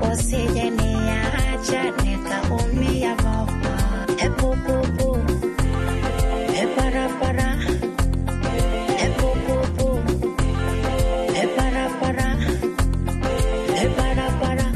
usije niacha nikaumia mama. Epupupu, eparapara, epupupu, eparapara, eparapara.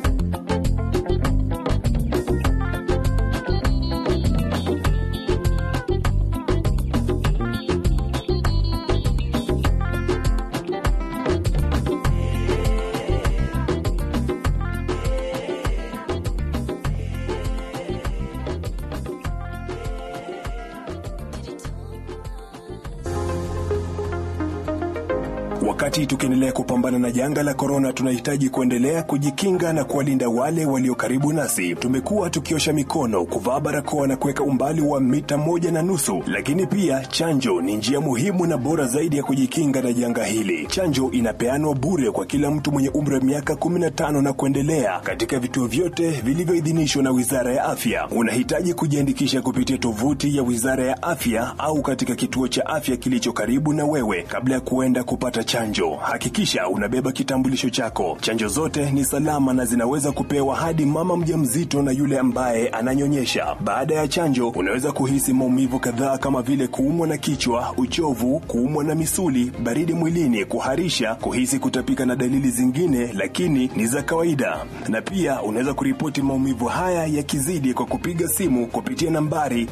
Wakati tukiendelea kupambana na janga la korona, tunahitaji kuendelea kujikinga na kuwalinda wale walio karibu nasi. Tumekuwa tukiosha mikono, kuvaa barakoa na kuweka umbali wa mita moja na nusu, lakini pia chanjo ni njia muhimu na bora zaidi ya kujikinga na janga hili. Chanjo inapeanwa bure kwa kila mtu mwenye umri wa miaka 15 na kuendelea katika vituo vyote vilivyoidhinishwa na Wizara ya Afya. Unahitaji kujiandikisha kupitia tovuti ya Wizara ya Afya au katika kituo cha afya kilicho karibu na wewe kabla ya kuenda kupata chanjo. Hakikisha unabeba kitambulisho chako. Chanjo zote ni salama na zinaweza kupewa hadi mama mjamzito na yule ambaye ananyonyesha. Baada ya chanjo, unaweza kuhisi maumivu kadhaa kama vile kuumwa na kichwa, uchovu, kuumwa na misuli, baridi mwilini, kuharisha, kuhisi kutapika na dalili zingine, lakini ni za kawaida. Na pia unaweza kuripoti maumivu haya yakizidi kwa kupiga simu kupitia nambari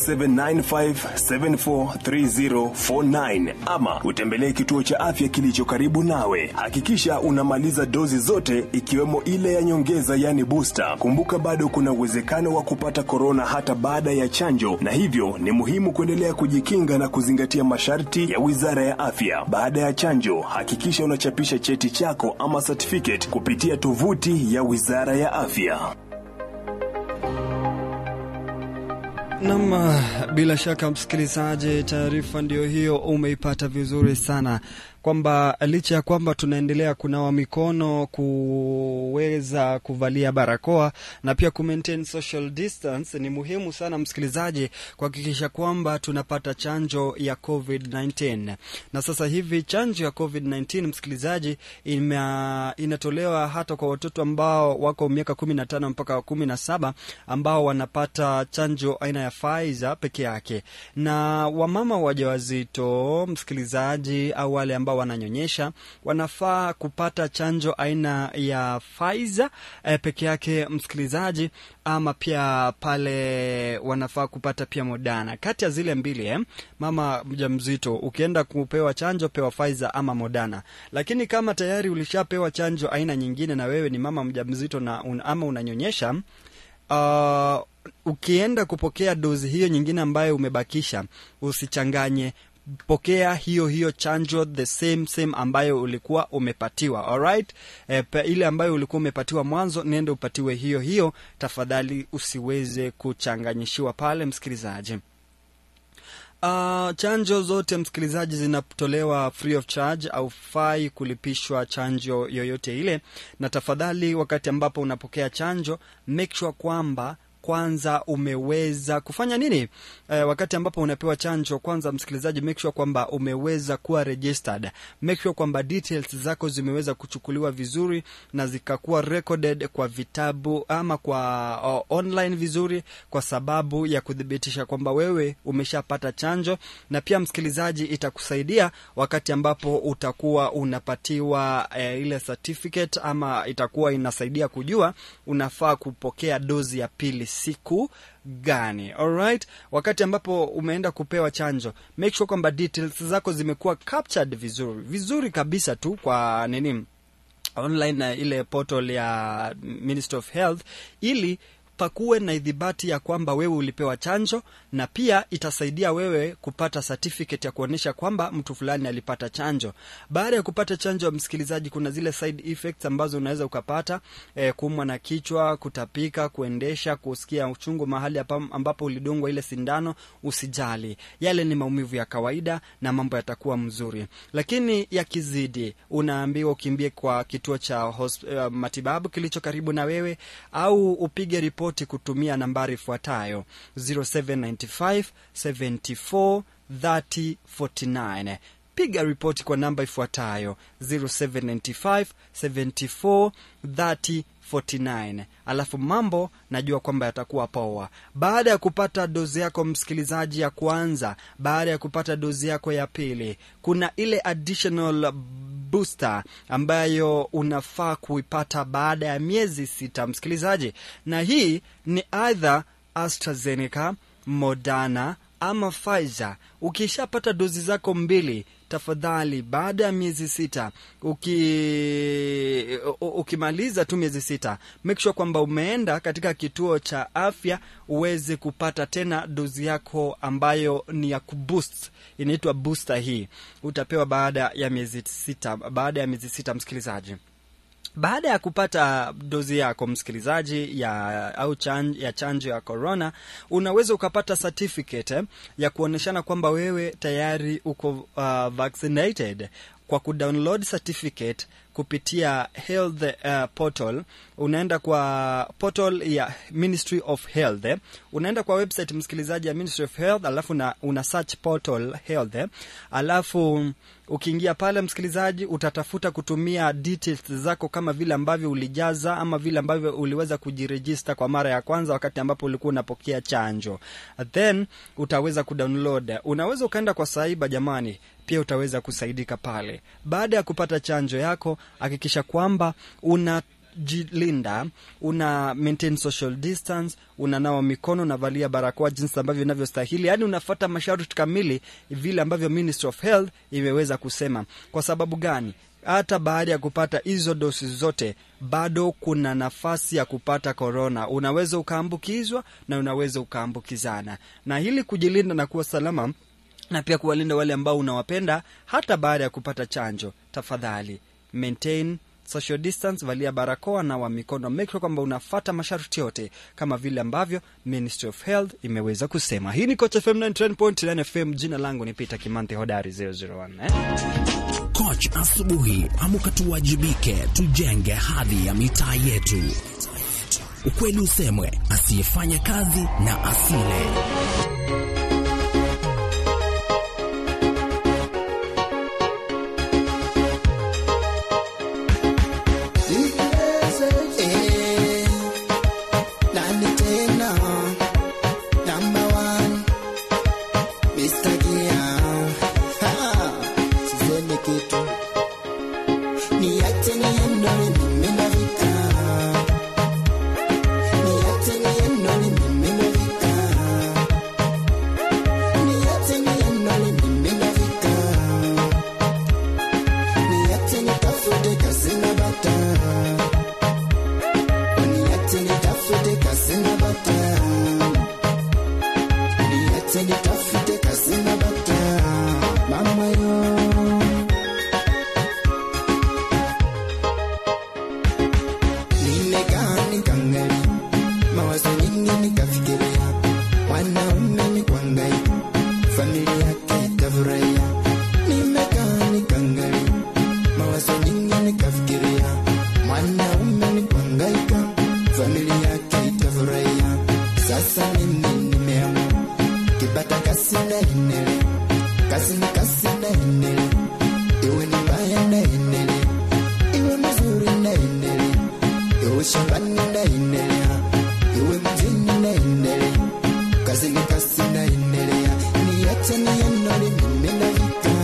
0795743049 ama utembelee kituo cha afya kilicho karibu nawe. Hakikisha unamaliza dozi zote ikiwemo ile ya nyongeza yani booster. Kumbuka bado kuna uwezekano wa kupata korona hata baada ya chanjo, na hivyo ni muhimu kuendelea kujikinga na kuzingatia masharti ya Wizara ya Afya. Baada ya chanjo, hakikisha unachapisha cheti chako ama certificate kupitia tovuti ya Wizara ya Afya. Nam, bila shaka msikilizaji, taarifa ndio hiyo umeipata vizuri sana, kwamba licha ya kwamba tunaendelea kunawa mikono, kuweza kuvalia barakoa na pia ku maintain social distance, ni muhimu sana msikilizaji kuhakikisha kwamba tunapata chanjo ya COVID-19. Na sasa hivi chanjo ya COVID-19 msikilizaji, ina, inatolewa hata kwa watoto ambao wako miaka 15 mpaka 17 ambao wanapata chanjo aina ya Pfizer peke yake, na wamama wajawazito msikilizaji, au wale ambao wananyonyesha wanafaa kupata chanjo aina ya Pfizer eh, peke yake msikilizaji, ama pia pale wanafaa kupata pia Moderna. Kati ya zile mbili eh, mama mjamzito ukienda kupewa chanjo pewa Pfizer ama Moderna, lakini kama tayari ulishapewa chanjo aina nyingine na wewe ni mama mjamzito na un, ama unanyonyesha uh, ukienda kupokea dozi hiyo nyingine ambayo umebakisha, usichanganye pokea hiyo hiyo chanjo the same same ambayo ulikuwa umepatiwa alright. E, ile ambayo ulikuwa umepatiwa mwanzo, nende upatiwe hiyo hiyo tafadhali, usiweze kuchanganyishiwa pale msikilizaji. Uh, chanjo zote msikilizaji zinatolewa free of charge au fai kulipishwa chanjo yoyote ile, na tafadhali wakati ambapo unapokea chanjo make sure kwamba kwanza umeweza kufanya nini e, wakati ambapo unapewa chanjo kwanza msikilizaji make sure kwamba umeweza kuwa registered make sure kwamba details zako zimeweza kuchukuliwa vizuri na zikakuwa recorded kwa vitabu ama kwa o, online vizuri kwa sababu ya kuthibitisha kwamba wewe umeshapata chanjo na pia msikilizaji itakusaidia wakati ambapo utakuwa unapatiwa e, ile certificate ama itakuwa inasaidia kujua unafaa kupokea dozi ya pili siku gani alright wakati ambapo umeenda kupewa chanjo make sure kwamba details zako zimekuwa captured vizuri vizuri kabisa tu kwa nini online na ile portal ya ministry of health ili pakuwe na idhibati ya kwamba wewe ulipewa chanjo na pia itasaidia wewe kupata certificate ya kuonyesha kwamba mtu fulani alipata chanjo. Baada ya kupata chanjo, msikilizaji, kuna zile side effects ambazo unaweza ukapata eh, kuumwa na kichwa, kutapika, kuendesha, kusikia uchungu mahali ambapo ulidungwa ile sindano. Usijali, yale ni maumivu ya kawaida na mambo yatakuwa mzuri, lakini yakizidi, unaambiwa ukimbie kwa kituo cha hosp- uh, matibabu kilicho karibu na wewe au upige ripoti kutumia nambari ifuatayo 0795 74 30 49 piga ripoti kwa namba ifuatayo 0795 74 30 49 alafu mambo najua kwamba yatakuwa poa baada ya kupata dozi yako msikilizaji ya kwanza baada ya kupata dozi yako ya pili kuna ile additional booster ambayo unafaa kuipata baada ya miezi sita msikilizaji na hii ni either astrazeneca modana ama Pfizer. Ukishapata dozi zako mbili, tafadhali, baada ya miezi sita, uki, u- ukimaliza tu miezi sita, make sure kwamba umeenda katika kituo cha afya uweze kupata tena dozi yako ambayo ni ya kuboost, inaitwa booster. Hii utapewa baada ya miezi sita, baada ya miezi sita, msikilizaji baada ya kupata dozi yako msikilizaji ya au chan, ya chanjo ya corona unaweza ukapata certificate eh, ya kuonyeshana kwamba wewe tayari uko uh, vaccinated kwa kudownload certificate kupitia health uh, portal unaenda kwa portal ya ministry of health eh. unaenda kwa website msikilizaji ya ministry of health alafu na, una search portal health eh. alafu ukiingia pale msikilizaji utatafuta kutumia details zako kama vile ambavyo ulijaza ama vile ambavyo uliweza kujirejista kwa mara ya kwanza wakati ambapo ulikuwa unapokea chanjo then utaweza kudownload unaweza ukaenda kwa saiba jamani pia utaweza kusaidika pale baada ya kupata chanjo yako hakikisha kwamba una jilinda una maintain social distance unanawa mikono unavalia barakoa jinsi ambavyo inavyostahili yaani unafata masharti kamili vile ambavyo ministry of health imeweza kusema kwa sababu gani hata baada ya kupata hizo dosi zote bado kuna nafasi ya kupata korona unaweza ukaambukizwa na unaweza ukaambukizana na ili kujilinda na kuwa salama na pia kuwalinda wale ambao unawapenda hata baada ya kupata chanjo tafadhali maintain social distance valia barakoa na wa mikono make sure kwamba unafata masharti yote kama vile ambavyo ministry of health imeweza kusema hii ni coach fm 9.9 fm jina langu ni peter kimante hodari 001 eh? Coach asubuhi, amka tuwajibike, tujenge hadhi ya mitaa yetu. Ukweli usemwe, asiyefanya kazi na asile. Eh, nani tena number one Mr. Gia Ha, sisemi kitu niache niendole mimi nafika niache niendole mimi nafika niache niendole mimi nafika niache nitafute kazi na bata Niache nitafute kazi na bata. Niache nitafute kazi na bata. Mama yo. Nimekaa nikaangalia, mawazo nyingi nikafikiria, mwanaume ni kuangaika, familia yake itafurahia. Nimekaa nikaangalia, mawazo nyingi nikafikiria, mwanaume ni kuangaika, familia yake itafurahia. Sasa mimi nimeamua, kipata kazi naendelea, kazi ni kazi naendelea, iwe ni mbaya naendelea, iwe mzuri naendelea, iwe shambani naendelea, iwe mjini naendelea, kazi ni kazi naendelea, niache niendole mimi nafika.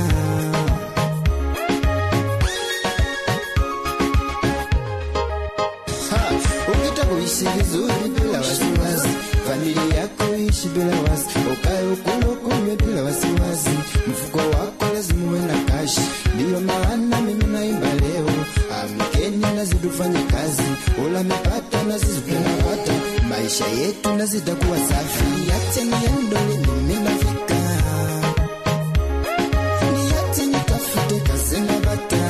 Ha, ukitaka kuishi vizuri bila wasiwasi, familia yako ishi bila wasi, ukae ukule ukunywe bila wasiwasi, mfuko wako lazima uwe na kashi. Ndiyo maana mimi naimba leo, amkeni nazi tufanye kazi, ula mipata na sisi tunapata, maisha yetu na zitakuwa safi. Niache niendole mimi nafika, niache nitafute kazi na bata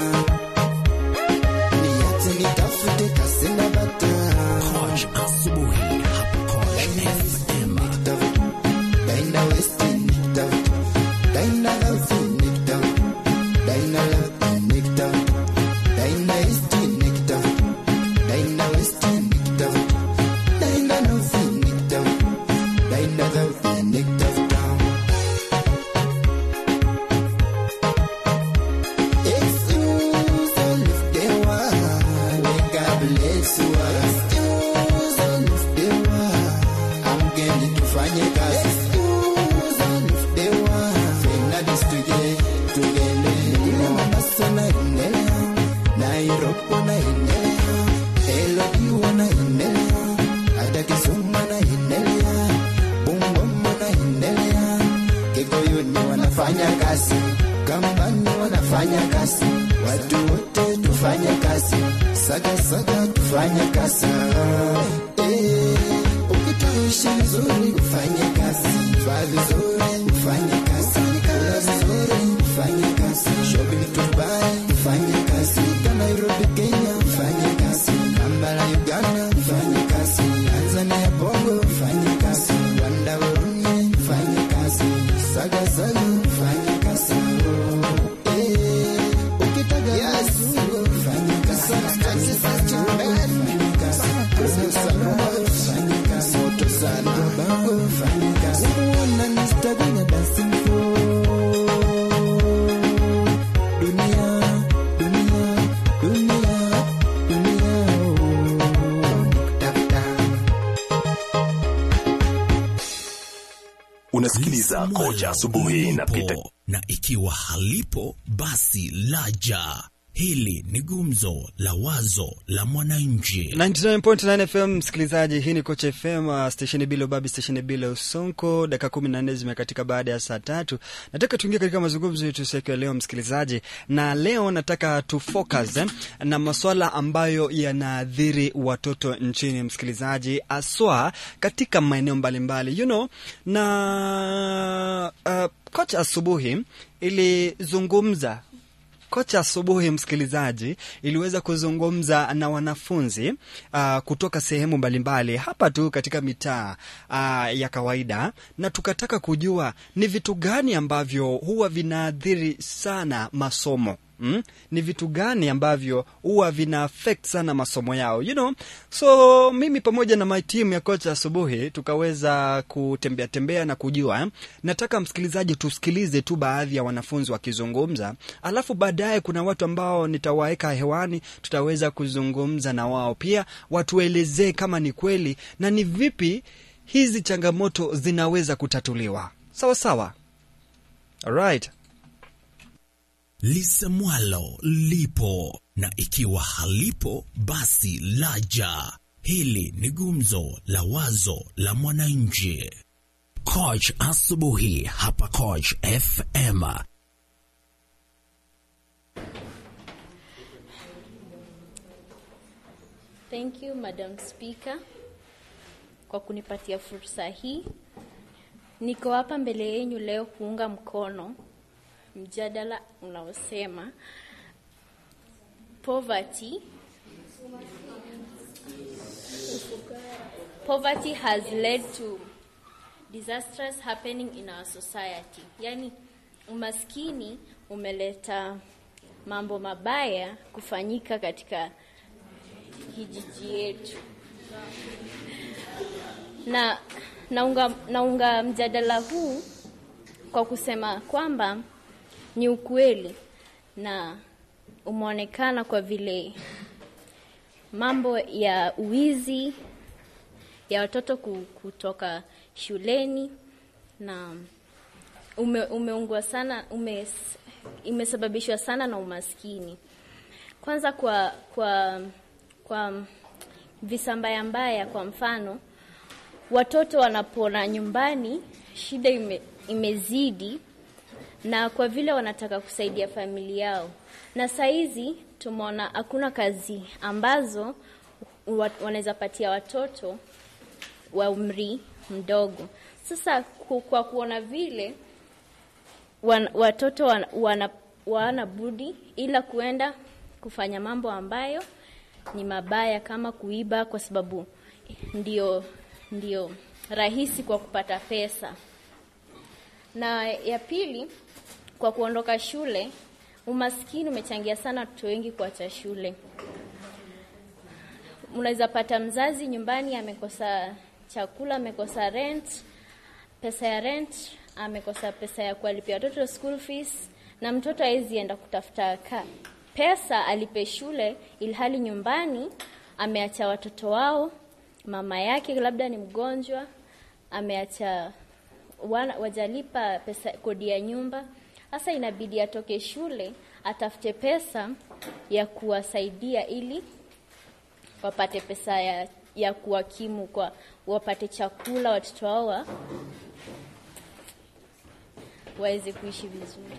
niache nitafute kazi na bata. Coach asubuhi, hapa Coach FM. Daina West nikitafuta, Daina South nikitafuta, Daina Left nikitafuta, Daina East nikitafuta, Daina West nikitafuta, Daina North nikitafuta, Daina South nikitafuta. Yesu, so lift the one, God bless you. amgeni tufanye kazi Dewa, Fernandes tuje tugende kule Mombasa naendelea Nairobi naendelea Elodi wanaendelea hata Kisumu naendelea Bungoma naendelea Kikuyuni wanafanya kazi Kambani wanafanya kazi watu wote tufanye kazi saga saga tufanye kazi eh, ukituishi vizuri ufanye kazi vaa vizuri ufanye kazi kula vizuri ufanye kazi shopping Dubai ufanye kazi Ka Nairobi Kenya ufanye kazi Kampala Uganda ufanye kazi Tanzania Bongo ufanye kazi Rwanda Burundi ufanye kazi saga saga ufanye kazi eh, ukitaka kazi ufanye kazi kazi ufanye kazi Kazi sana ufanye kazi moto sana bango ufanye kazi unaona nistaganya dancing floor dunia dunia dunia dunia oh, nikutafuta Unasikiliza Koja Asubuhi na Peter lipo na ikiwa halipo basi laja. Hili ni gumzo la wazo la mwananchi. 99.9 FM msikilizaji, hii ni Kocha FM uh, stesheni bila ubabi, stesheni bila usonko. Dakika kumi na nne zimekatika baada ya saa tatu. Nataka tuingie katika mazungumzo yetu siku ya leo msikilizaji, na leo nataka tu focus eh, na maswala ambayo yanaathiri watoto nchini msikilizaji, aswa katika maeneo mbalimbali you know, na uh, Kocha asubuhi ilizungumza Kocha asubuhi, msikilizaji, iliweza kuzungumza na wanafunzi uh, kutoka sehemu mbalimbali hapa tu katika mitaa uh, ya kawaida, na tukataka kujua ni vitu gani ambavyo huwa vinaathiri sana masomo Mm? Ni vitu gani ambavyo huwa vina affect sana masomo yao you know? So mimi pamoja na my team ya kocha asubuhi tukaweza kutembea tembea na kujua eh? Nataka msikilizaji tusikilize tu baadhi ya wanafunzi wakizungumza, alafu baadaye kuna watu ambao nitawaweka hewani, tutaweza kuzungumza na wao pia, watuelezee kama ni kweli na ni vipi hizi changamoto zinaweza kutatuliwa. Sawa sawa, alright. lisemwalo lipo na ikiwa halipo basi laja. Hili ni gumzo la wazo la mwananchi. Coach asubuhi hapa Coach FM. Thank you Madam Speaker kwa kunipatia fursa hii. Niko hapa mbele yenu leo kuunga mkono mjadala unaosema poverty poverty has led to disasters happening in our society. Yaani umaskini umeleta mambo mabaya kufanyika katika kijiji yetu na naunga, naunga mjadala huu kwa kusema kwamba ni ukweli na umeonekana kwa vile mambo ya uwizi ya watoto ku- kutoka shuleni na ume, umeungwa sana ume, imesababishwa sana na umaskini kwanza kwa kwa kwa visa mbaya mbaya kwa mfano watoto wanapona nyumbani shida ime, imezidi na kwa vile wanataka kusaidia familia yao na saizi tumeona hakuna kazi ambazo wa- wanaweza patia watoto wa umri mdogo sasa ku- kwa kuona vile wan, watoto wan, wana, wana budi ila kuenda kufanya mambo ambayo ni mabaya kama kuiba kwa sababu ndio ndio rahisi kwa kupata pesa na ya pili kwa kuondoka shule umaskini umechangia sana watoto wengi kuacha shule unaweza pata mzazi nyumbani amekosa chakula amekosa rent pesa ya rent amekosa pesa ya kuwalipia watoto school fees na mtoto hawezi enda kutafuta ka pesa alipe shule ilhali nyumbani ameacha watoto wao, mama yake labda ni mgonjwa, ameacha wana, wajalipa pesa kodi ya nyumba. Sasa inabidi atoke shule atafute pesa ya kuwasaidia ili wapate pesa ya, ya kuwakimu kwa wapate chakula watoto wao wa- waweze kuishi vizuri.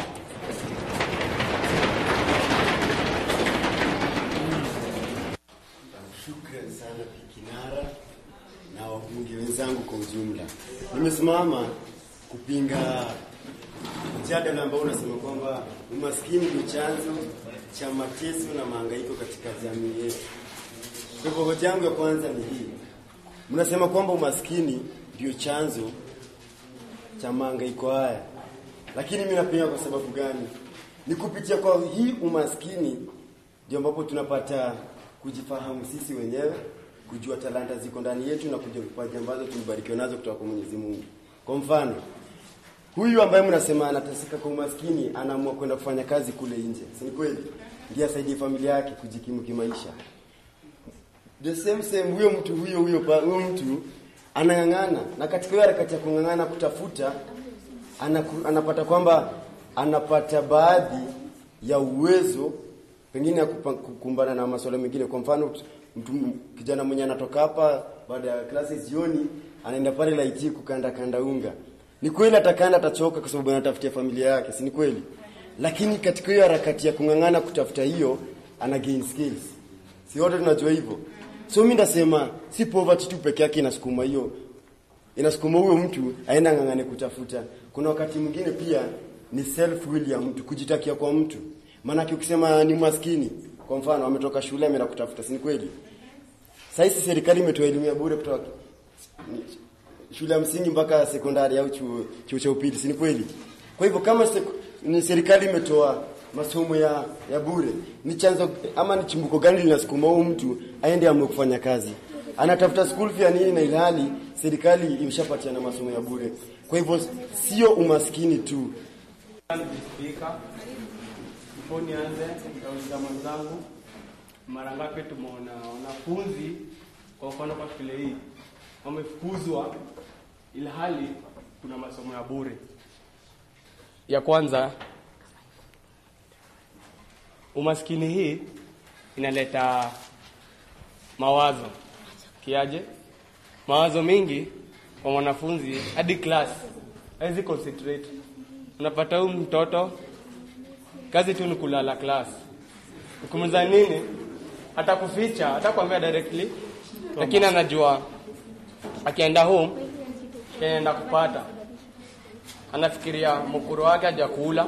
Shukran sana Kinara na wabunge wenzangu kwa ujumla. Nimesimama kupinga mjadala ambao unasema kwamba umaskini ndio chanzo cha mateso na mahangaiko katika jamii yetu. Kwa hivyo hoja yangu ya kwanza ni hii, mnasema kwamba umaskini ndio chanzo cha mahangaiko haya, lakini mimi napinga kwa sababu gani? Ni kupitia kwa hii umaskini ndio ambapo tunapata kujifahamu sisi wenyewe, kujua talanta ziko ndani yetu na kujua vipaji ambazo tumebarikiwa nazo kutoka kwa Mwenyezi Mungu. Kwa mfano, huyu ambaye mnasema anateseka kwa umaskini anaamua kwenda kufanya kazi kule nje, si ni kweli? Ndiye asaidie familia yake kujikimu kimaisha. The same same, huyo mtu huyo huyo pa- huyo mtu anang'ang'ana, na katika hiyo harakati ya kung'ang'ana kutafuta anaku, anapata kwamba anapata baadhi ya uwezo pengine ya kupa- kukumbana na masuala mengine. Kwa mfano, mtu kijana mwenye anatoka hapa baada ya klasi jioni, anaenda pale laiti kukanda kanda unga. Ni kweli atakanda, atachoka kwa sababu anatafutia familia yake, si ni kweli? Lakini katika hiyo harakati ya kung'ang'ana kutafuta hiyo, ana gain skills. Si wote tunajua hivyo. So mimi ndasema si poverty tu peke yake inasukuma hiyo inasukuma huyo mtu aenda ng'ang'ane kutafuta. Kuna wakati mwingine pia ni self will ya mtu, kujitakia kwa mtu. Maanake ukisema ni maskini, kwa mfano ametoka shule ameenda kutafuta, si ni kweli? Sasa hizi serikali imetoa elimu ya bure kutoka shule ya msingi mpaka sekondari au chuo, chuo cha upili, si ni kweli? Kwa hivyo kama sek- ni serikali imetoa masomo ya, ya bure, ni chanzo ama ni chimbuko gani linasukuma huyu mtu aende amwe kufanya kazi? Anatafuta school fee ya nini, na ilhali serikali imeshapatiana masomo ya bure. Kwa hivyo sio umaskini tu, Spika, before nianze, nitauliza mwenzangu, mara ngapi tumeona wanafunzi kwa mfano kwa shule hii wamefukuzwa ilhali kuna masomo ya bure? Ya kwanza, umaskini hii inaleta mawazo kiaje? Mawazo mengi kwa mwanafunzi hadi class hawezi concentrate. Unapata huyu mtoto kazi tu ni kulala class, ukimweza nini hata kuficha hata kuambia directly, lakini anajua akienda home anaenda kupata, anafikiria mkuru wake hajakula,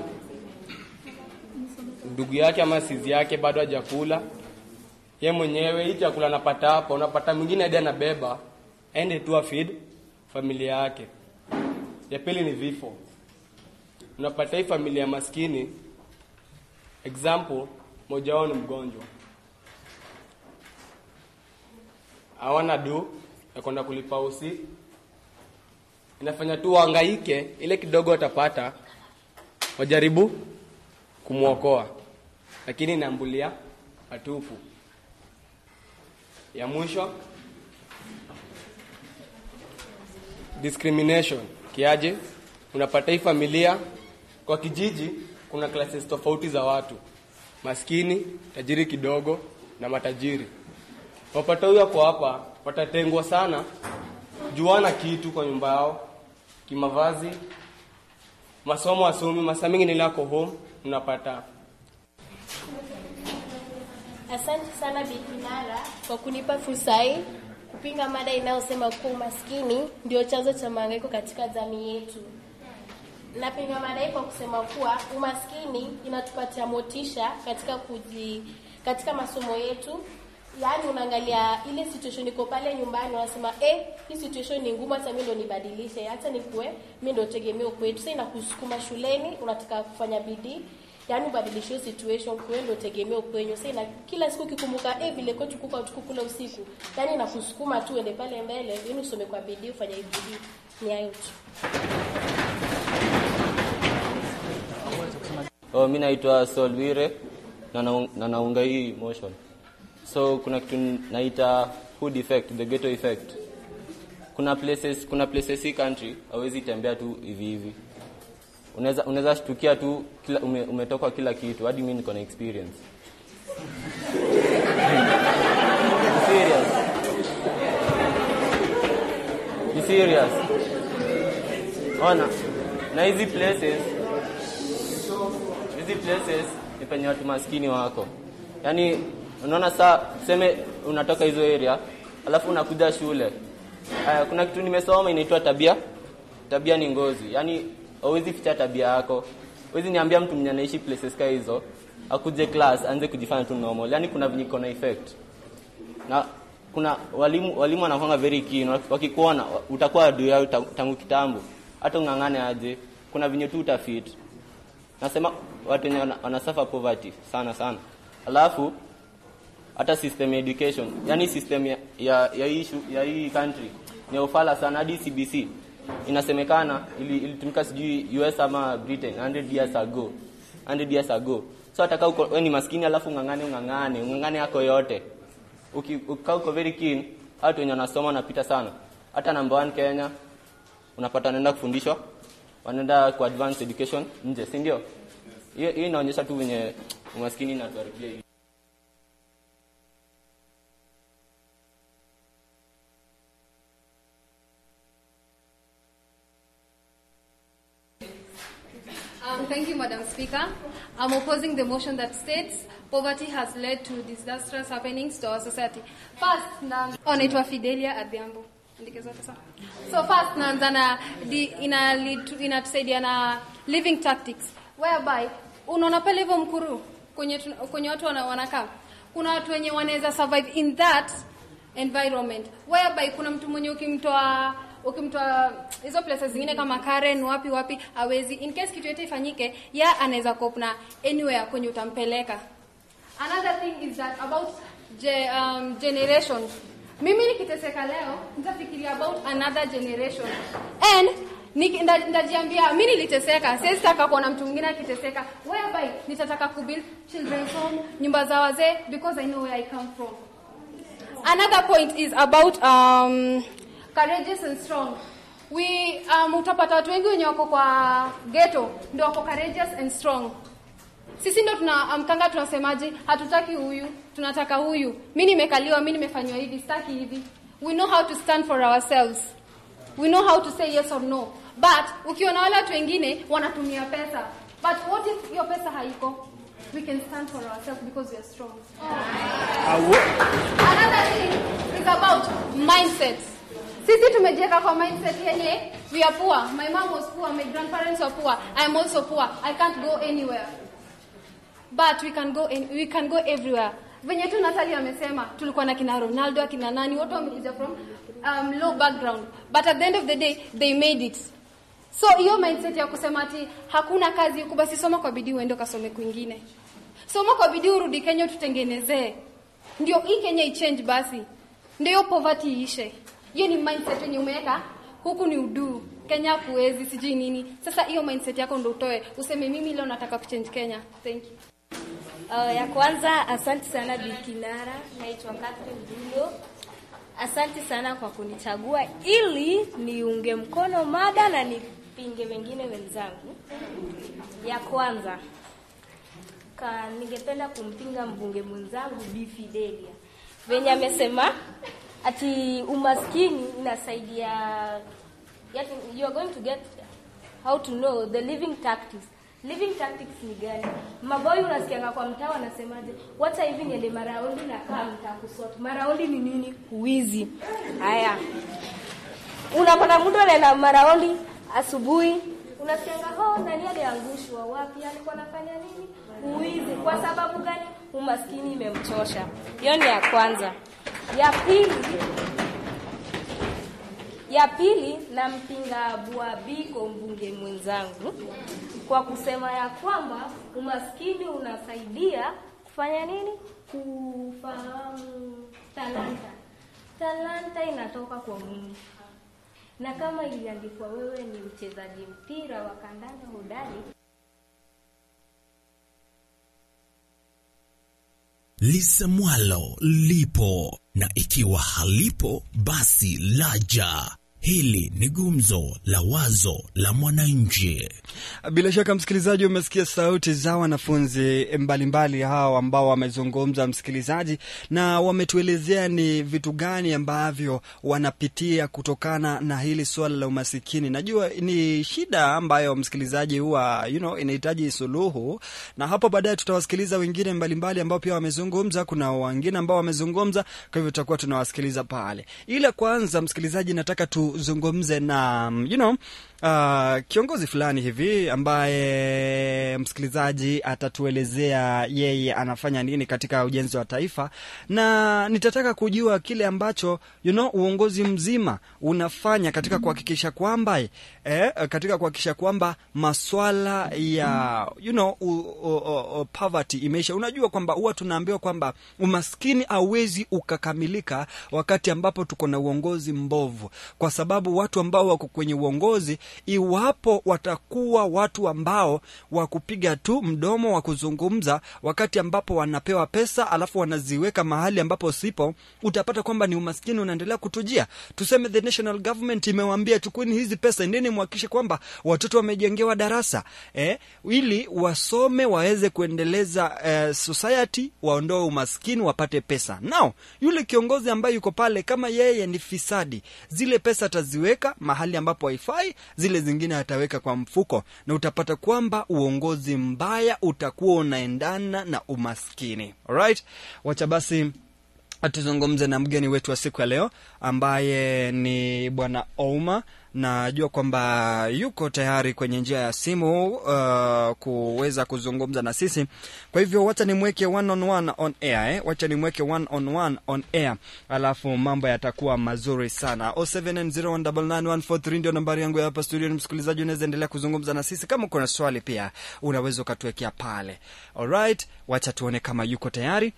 ndugu yake ama sizi yake bado hajakula, ye mwenyewe hii chakula anapata hapa, unapata mwingine hadi anabeba aende tu afeed familia yake. Ya pili ni vifo. Unapata hii familia maskini, example, moja wao ni mgonjwa, hawana do ya kwenda kulipa usi, inafanya tu wahangaike, ile kidogo watapata wajaribu kumwokoa, lakini inaambulia patupu. Ya mwisho discrimination kiaje? Unapata hii familia kwa kijiji, kuna classes tofauti za watu, maskini, tajiri kidogo na matajiri. Wapata huyo kwa hapa watatengwa sana, juana kitu kwa nyumba yao, kimavazi, masomo asomi, masaa mingi nilako home, unapata Asante sana Bi Kinara kwa kunipa fursa hii kupinga mada inayosema kuwa umaskini ndio chanzo cha mahangaiko katika jamii yetu. Napinga mada hii kwa kusema kuwa umaskini inatupatia motisha katika kuji, katika masomo yetu. Yaani unaangalia ile situation iko pale nyumbani, unasema eh, hii situation ni ngumu, hata mimi ndo nibadilishe, hata nikuwe mimi ndo tegemeo kwetu. Sasa inakusukuma shuleni, unataka kufanya bidii yaani ubadilishe hiyo situation kwa ndio tegemeo kwenyu. Sasa ina kila siku ukikumbuka eh, vile kwetu kuko tukukula usiku, yaani inakusukuma tu ende pale mbele, yaani usome kwa bidii, ufanye bidii. Ni hayo tu. Oh, mi naitwa Saul Wire na naung- na naunga hii motion. so kuna kitu naita hood effect the ghetto effect kuna places kuna places hii country hawezi tembea tu hivi hivi unaweza unaweza shtukia tu kila ume, umetoka kila kitu hadi mimi niko na experience serious ni serious ona na hizi places hizi places ni penye watu maskini wako yaani unaona saa tuseme unatoka hizo area alafu unakuja shule uh, kuna kitu nimesoma inaitwa tabia tabia ni ngozi yaani hauwezi ficha tabia yako huwezi niambia mtu mwenye anaishi places ka hizo akuje class aanze kujifanya tu normal yaani kuna venye iko na effect na kuna walimu walimu wanakwanga very keen wakikuona utakuwa adui yao ta- tangu kitambo hata ung'ang'ane aje kuna venye tu utafit nasema watu wenye wana, wana suffer poverty sana sana alafu hata system ya education yani system ya, ya, ya, hii, shu- ya hii country ni ya ufala sana hadi cbc inasemekana ili- ilitumika sijui us ama britain 100 years ago 100 years ago so hata kaa uko wewe ni maskini alafu ung'ang'ane ung'ang'ane ung'ang'ane yako yote Uki- ukikaa uko very keen watu wenye wanasoma wanapita sana hata number one kenya unapata wanaenda kufundishwa wanaenda kwa advanced education nje si ndio hiyo hiyo inaonyesha tu venye umaskini inatuharibia hii Um, thank you, Madam Speaker. I'm opposing the motion that states poverty has led to disastrous happenings to our society. First, na oh, naitwa Fidelia Adhiambo. Andike zote sawa. So first naanza na di, ina lead- inatusaidia na living tactics whereby unaona pale hivyo mkuru kwenye tuna- kwenye watu wana- wanakaa kuna watu wenye wanaweza survive in that environment whereby kuna mtu mwenye ukimtoa ukimtoa hizo places zingine kama Karen wapi wapi hawezi in case kitu yote ifanyike ya anaweza cope na anywhere kwenye utampeleka another thing is that about ge, um, generation mimi nikiteseka leo nitafikiria about another generation and niki- nda- ndajiambia mi niliteseka siwezi taka kuona mtu mwingine akiteseka whereby nitataka kubuild children's home nyumba za wazee because i know where i come from Another point is about um, courageous and strong. We um, utapata watu wengi wenye wako kwa ghetto ndio wako courageous and strong. Sisi ndo tunaamkanga tunasemaje, hatutaki huyu, tunataka huyu. Mi nimekaliwa, mi nimefanywa hivi, sitaki hivi. We know how to stand for ourselves. We know how to say yes or no. But ukiona wale watu wengine wanatumia pesa. But what if hiyo pesa haiko? We can stand for ourselves because we are strong. Another thing is about mindset. Sisi tumejiweka kwa mindset yenye we are poor. My mom was poor, my grandparents were poor. I am also poor. I can't go anywhere. But we can go in, we can go everywhere. Venye tu Natalie amesema tulikuwa na kina Ronaldo, kina nani, wote wamekuja from um, low background. But at the end of the day they made it. So hiyo mindset ya kusema ati hakuna kazi huku, basi soma kwa bidii uende ukasome kwingine. Soma kwa bidii urudi Kenya tutengenezee. Ndio hii Kenya ichange basi. Ndio hiyo poverty iishe. Hiyo ni mindset yenye umeweka huku ni udu. Kenya kuwezi sijui nini. Sasa hiyo mindset yako ndio utoe. Useme mimi leo nataka kuchange Kenya. Thank you. Uh, ya kwanza asante sana Bi Kinara, naitwa Catherine Dulo. Asante sana kwa kunichagua ili niunge mkono mada na nipinge wengine wenzangu. Ya kwanza ka, ningependa kumpinga mbunge mwenzangu Bi Fidelia venye amesema ati umaskini inasaidia yet you are going to get how to know the living tactics living tactics ni gani maboi unasikianga kwa mtaa wanasemaje wacha hivi niende maraundi na kaa mtaa kusort maraundi ni nini uwizi haya unapata mtu anaenda maraundi asubuhi unasikianga ho nani aliangushwa wapi alikuwa anafanya nini uwizi kwa sababu gani umaskini imemchosha hiyo ni ya kwanza ya pili ya pili nampinga Buabiko mbunge mwenzangu kwa kusema ya kwamba umaskini unasaidia kufanya nini? Kufahamu talanta. Talanta inatoka kwa Mungu, na kama iliandikwa wewe ni mchezaji mpira wa kandanda hodari, lisemwalo lipo, na ikiwa halipo basi laja. Hili ni gumzo la wazo la mwananchi. Bila shaka msikilizaji, umesikia sauti za wanafunzi mbalimbali hao ambao wamezungumza, msikilizaji, na wametuelezea ni vitu gani ambavyo wanapitia kutokana na hili suala la umasikini. Najua ni shida ambayo msikilizaji huwa you know, inahitaji suluhu, na hapo baadaye tutawasikiliza wengine mbalimbali ambao pia wamezungumza. Kuna wengine ambao wamezungumza, kwa hivyo tutakuwa tunawasikiliza pale. Ila kwanza, msikilizaji, nataka tuzungumze na you know, uh, kiongozi fulani hivi ambaye msikilizaji atatuelezea yeye anafanya nini katika ujenzi wa taifa, na nitataka kujua kile ambacho you know, uongozi mzima unafanya katika kuhakikisha kwamba eh, katika kuhakikisha kwamba maswala ya you know, u, u, u, u, poverty imeisha. Unajua kwamba huwa tunaambiwa kwamba umaskini hauwezi ukakamilika wakati ambapo tuko na uongozi mbovu, kwa sababu watu ambao wako kwenye uongozi iwapo watakuwa watu ambao wa kupiga tu mdomo wa kuzungumza, wakati ambapo wanapewa pesa alafu wanaziweka mahali ambapo sipo, utapata kwamba ni umaskini unaendelea kutujia. Tuseme the national government imewaambia chukueni hizi pesa, endeni muhakikishe kwamba watoto wamejengewa darasa eh, ili wasome waweze kuendeleza eh, society, waondoe umaskini, wapate pesa. Now yule kiongozi ambaye yuko pale, kama yeye ni fisadi, zile pesa ataziweka mahali ambapo haifai, zile zingine ataweka kwa mfuko, na utapata kwamba uongozi mbaya utakuwa unaendana na umaskini. Alright, wacha basi tuzungumze na mgeni wetu wa siku ya leo ambaye ni bwana Ouma. Najua kwamba yuko tayari kwenye njia ya simu uh, kuweza kuzungumza na sisi. Kwa hivyo wacha nimweke one on one on air eh? Wacha nimweke one on one on air, alafu mambo yatakuwa mazuri sana. 0790199143 ndio nambari yangu ya hapa studio. Ni msikilizaji, unaweza endelea kuzungumza na sisi. Kama uko na swali pia unaweza ukatuwekea pale. Alright, wacha tuone kama yuko tayari.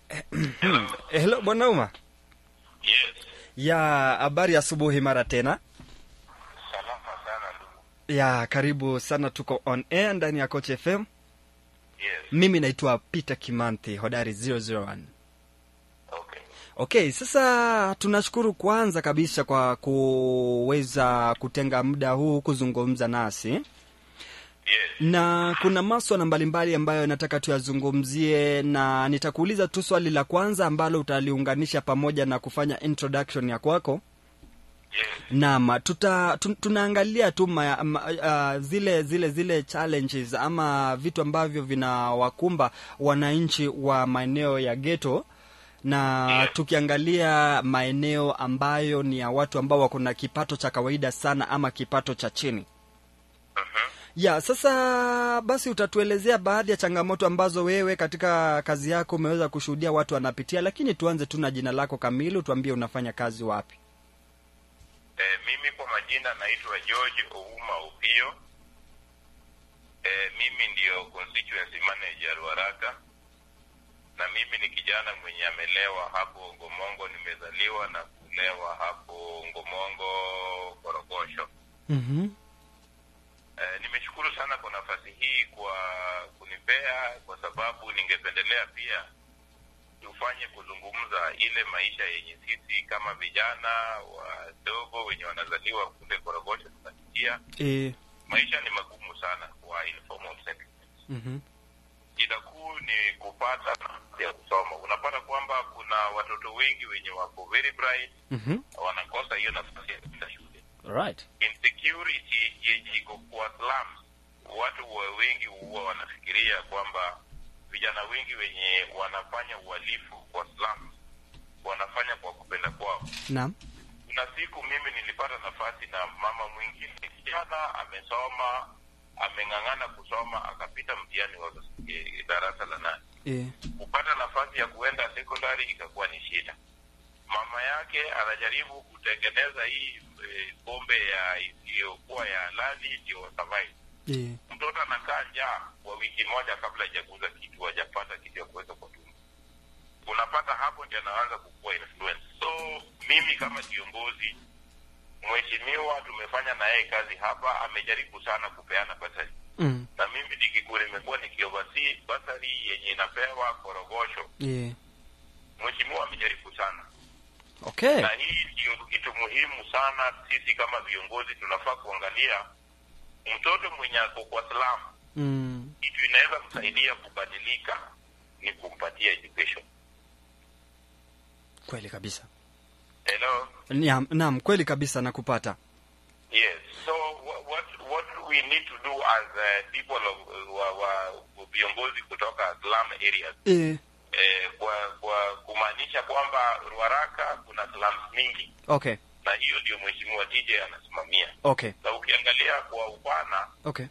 Hello bwana Uma. Yes. Ya habari ya asubuhi mara tena. Salama sana ndugu. Ya karibu sana, tuko on air ndani ya Coach FM. Yes. Mimi naitwa Peter Kimanthi, hodari 001. Okay. Okay, sasa tunashukuru kwanza kabisa kwa kuweza kutenga muda huu kuzungumza nasi. Yes. na kuna maswala mbalimbali ambayo nataka tuyazungumzie, na nitakuuliza tu swali la kwanza ambalo utaliunganisha pamoja na kufanya introduction ya kwako. Yes. Naam, tuta tu, tunaangalia tu ma, ma, uh, zile zile zile challenges ama vitu ambavyo vinawakumba wananchi wa maeneo ya ghetto na Yeah. tukiangalia maeneo ambayo ni ya watu ambao wako na kipato cha kawaida sana ama kipato cha chini. Mhm. Ya, sasa basi utatuelezea baadhi ya changamoto ambazo wewe katika kazi yako umeweza kushuhudia watu wanapitia, lakini tuanze tu na jina lako kamili, utuambie unafanya kazi wapi? Eh, mimi kwa majina naitwa George Ouma Upio. Eh, mimi ndio constituency manager Ruaraka. Na mimi ni kijana mwenye amelewa hapo Ngomongo, nimezaliwa na kulewa hapo Ngomongo Korogosho. mm Eh, nimeshukuru sana kwa nafasi hii kwa kunipea, kwa sababu ningependelea pia tufanye kuzungumza ile maisha yenye sisi kama vijana wadogo wenye wanazaliwa kule Korogosho tunapitia. E, Maisha ni magumu sana kwa informal settlement. mm Shida kuu ni kupata nafasi ya kusoma. Unapata kwamba kuna watoto wengi wenye wako very bright wanakosa hiyo nafasi ya kwenda shule right. insecurity yenye iko kwa slums, watu wa wengi huwa wanafikiria kwamba vijana wengi wenye wanafanya uhalifu kwa slums wanafanya kwa kupenda kwao. Naam. Kuna siku mimi nilipata nafasi na mama mwingine, kijana amesoma, ameng'ang'ana kusoma, akapita mtihani wa eh, darasa la nane E, kupata nafasi ya kuenda secondary ikakuwa ni shida. Mama yake anajaribu kutengeneza hii e, pombe ya isiyokuwa ya halali ndio survive. e, Mtoto anakaa njaa kwa wiki moja kabla hajaguza kitu, hajapata kitu ya kuweka kwa tumbo. Unapata hapo ndio anaanza kukua influence. So mimi kama kiongozi, mheshimiwa, tumefanya na yeye kazi hapa, amejaribu sana kupeana basari mm, na mimi nikikuwa nimekuwa nikioversee basari yenye inapewa korogosho. Yeah. Mheshimiwa amejaribu sana Okay. na hii ndio kitu muhimu sana. Sisi kama viongozi tunafaa kuangalia mtoto mwenye ako kwa slum, Mm. kitu inaweza msaidia kubadilika ni kumpatia education. Kweli kabisa. Hello? Naam, naam, kweli kabisa nakupata. Yes. So what what, what we need to do as uh, people of wa, wa, viongozi kutoka slum areas Eh. eh, kwa kwa kumaanisha kwamba Ruaraka kuna slums mingi Okay. na hiyo ndio mheshimiwa TJ anasimamia. Okay. Na ukiangalia kwa upana Okay.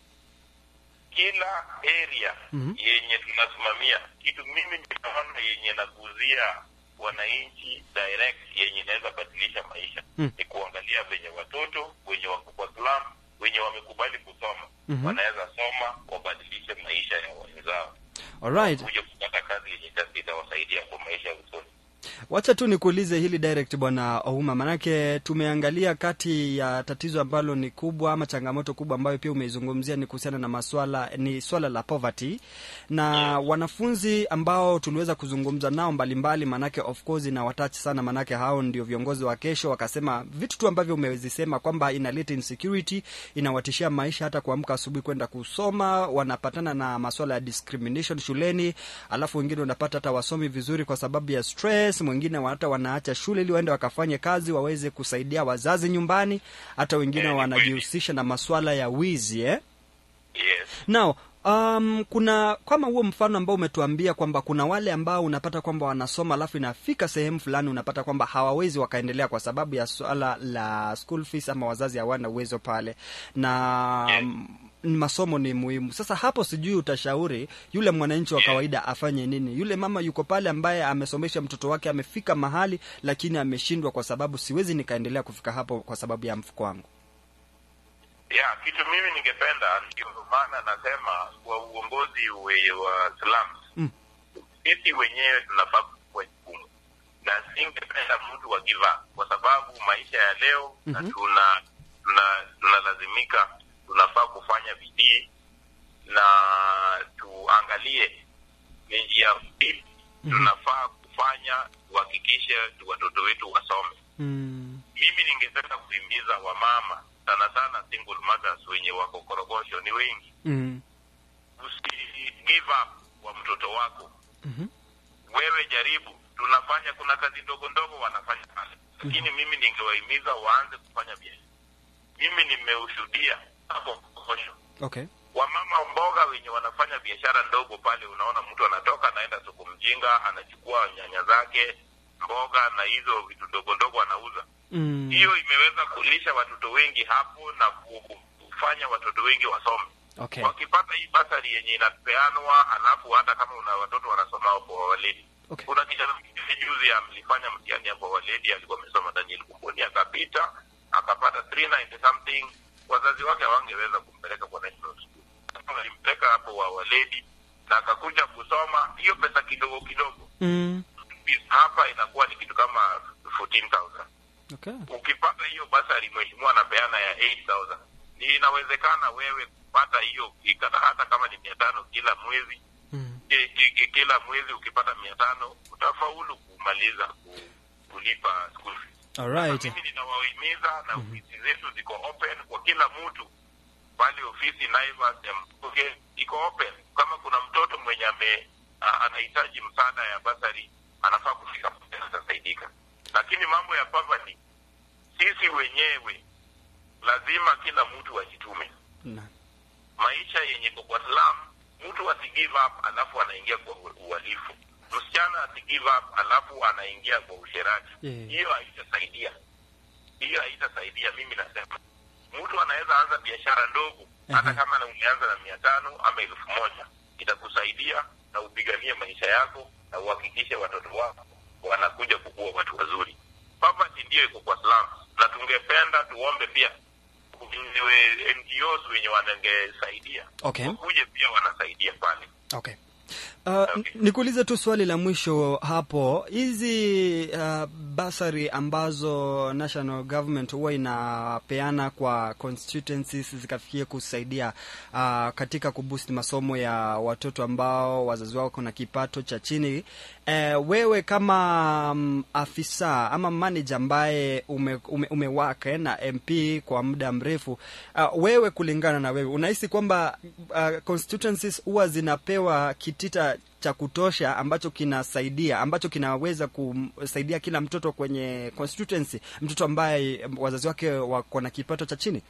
kila area Mhm. yenye tunasimamia kitu mimi ninaona yenye naguzia wananchi direct yenye inaweza badilisha maisha Mm. ni kuangalia venye watoto wenye wako kwa slum wenye wamekubali kusoma Mhm. wanaweza soma wabadilishe maisha ya wenzao Alright. kuja kupata kazi yenye ita- itawasaidia kwa maisha ya usoni Wacha tu nikuulize hili direct bwana Ouma, manake tumeangalia kati ya tatizo ambalo ni kubwa ama changamoto kubwa ambayo pia umeizungumzia ni kuhusiana na maswala ni swala la poverty na wanafunzi ambao tuliweza kuzungumza nao mbalimbali, manake of course inawatachi sana, manake hao ndio viongozi wa kesho. Wakasema vitu tu ambavyo umezisema kwamba inaleta insecurity, inawatishia maisha, hata kuamka asubuhi kwenda kusoma, wanapatana na maswala ya discrimination shuleni, alafu wengine unapata hata wasomi vizuri kwa sababu ya stress, mwingine wa- hata wanaacha shule ili waende wakafanye kazi waweze kusaidia wazazi nyumbani, hata wengine wanajihusisha na maswala ya wizi eh? yes. Now, um, kuna kama huo mfano ambao umetuambia kwamba kuna wale ambao unapata kwamba wanasoma alafu inafika sehemu fulani unapata kwamba hawawezi wakaendelea kwa sababu ya swala la school fees ama wazazi hawana uwezo pale na um, masomo ni muhimu. Sasa hapo sijui utashauri yule mwananchi wa kawaida afanye nini? Yule mama yuko pale ambaye amesomesha mtoto wake amefika mahali lakini ameshindwa kwa sababu siwezi nikaendelea kufika hapo kwa sababu ya mfuko wangu. ya kitu mimi ningependa ndio maana nasema kwa uongozi we, wa slums Mm. sisi wenyewe tunafaa kuchukua jukumu na singependa mtu wa give up kwa sababu maisha ya leo na Mhm. tuna tuna tunalazimika tunafaa kufanya bidii na tuangalie ni njia ipi tunafaa kufanya tuhakikishe watoto wetu wasome Mm. mimi ningependa kuhimiza wamama sana sana single mothers wenye wako korogosho ni wengi Mm. usi give up kwa mtoto wako Mhm. wewe jaribu tunafanya kuna kazi ndogo ndogo wanafanya pale lakini mimi ningewahimiza waanze kufanya biashara mimi nimeushuhudia hapo korogosho Okay. wamama mboga wenye wanafanya biashara ndogo pale unaona mtu anatoka anaenda soko mjinga anachukua nyanya zake mboga na hizo vitu ndogo ndogo anauza Mm. hiyo imeweza kulisha watoto wengi hapo na ku- kufanya watoto wengi wasome Okay. wakipata hii basari yenye inapeanwa alafu hata kama una watoto wanasoma kwa waledi Okay. kuna kijana mwingine juzi alifanya mtihani ya kwa waledi alikuwa amesoma Daniel Kumboni akapita akapata 390 something wazazi wake hawangeweza kumpeleka kwa national school Sasa walimpeleka hapo wa waledi na akakuja kusoma hiyo pesa kidogo kidogo Mm. fees hapa inakuwa ni kitu kama 14000 Okay. ukipata hiyo basari mheshimiwa anapeana ya 8000 ni inawezekana wewe kupata hiyo ikata hata kama ni mia tano kila mwezi Mm. ki- ki- ki- kila mwezi ukipata mia tano utafaulu kumaliza ku, kulipa school fees Alright. mimi ninawahimiza na ofisi zetu ziko open kwa kila mtu pale ofisi Naivas ya Mkuge iko open kama kuna mtoto mwenye ame a- anahitaji msaada ya basari anafaa kufika pale atasaidika lakini mambo ya poverty sisi wenyewe lazima kila mtu ajitume Na. maisha yenye iko kwa slum mtu asi give up alafu anaingia kwa u- uhalifu msichana asi give up alafu anaingia kwa usherati Yeah. hiyo haitasaidia hiyo haitasaidia mimi nasema mtu anaweza anza biashara ndogo hata kama na umeanza na mia tano ama elfu moja itakusaidia na upiganie maisha yako na uhakikishe watoto wako wanakuja kukuwa watu wazuri poverty ndiyo iko kwa slums na tungependa tuombe pia wenyewe NGOs wenye wanangesaidia Okay. wakuje pia wanasaidia pale Okay. Uh, n- nikuulize tu swali la mwisho hapo. Hizi uh, basari ambazo national government huwa inapeana kwa constituencies zikafikia kusaidia uh, katika kuboost masomo ya watoto ambao wazazi wao kuna kipato cha chini. Eh, wewe kama um, afisa ama manager ambaye ume, ume, umewaka na MP kwa muda mrefu uh, wewe kulingana na wewe unahisi kwamba uh, constituencies huwa zinapewa kitita cha kutosha ambacho kinasaidia ambacho kinaweza kusaidia kila mtoto kwenye constituency, mtoto ambaye wazazi wake wako na kipato cha chini?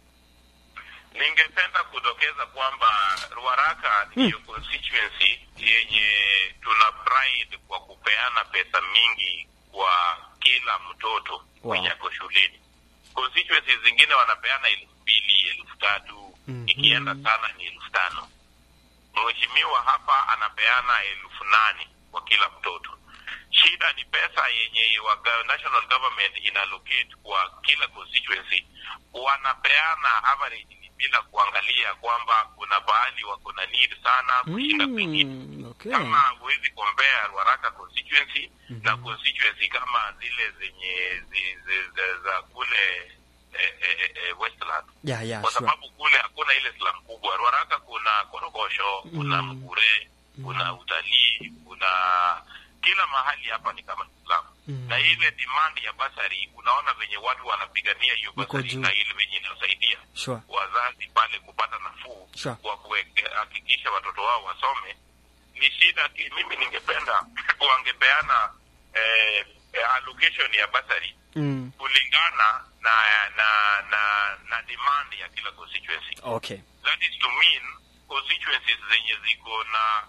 Ningependa kudokeza kwamba Ruaraka ndiyo constituency yenye tuna pride kwa kupeana pesa mingi kwa kila mtoto mwenye ako shuleni. Constituencies zingine wanapeana elfu mbili elfu tatu ikienda sana ni elfu tano Mheshimiwa hapa anapeana elfu nane kwa kila mtoto. Shida ni pesa yenye waga, national government inallocate kwa kila constituency, wanapeana average bila kuangalia kwamba kuna bahali wako na need sana kushinda kwingine. Okay. Kama huwezi compare Ruaraka constituency na constituency kama zile zenye zi, zi, zi, za kule eh, eh, eh, Westland Yeah, yeah, kwa sure. sababu kule hakuna ile slum kubwa. Ruaraka kuna korogosho, kuna mkure, kuna utalii, kuna kila mahali hapa ni kama slum na ile demand ya basari, unaona venye watu wanapigania hiyo Iko basari juu. na ile venye inasaidia Sure. wazazi pale kupata nafuu Sure. kwa kuhakikisha watoto wao wasome. Ni shida ki, mimi ningependa wangepeana eh, eh, allocation ya basari Mm. kulingana na na na na demand ya kila constituency. Okay. That is to mean constituencies zenye ziko na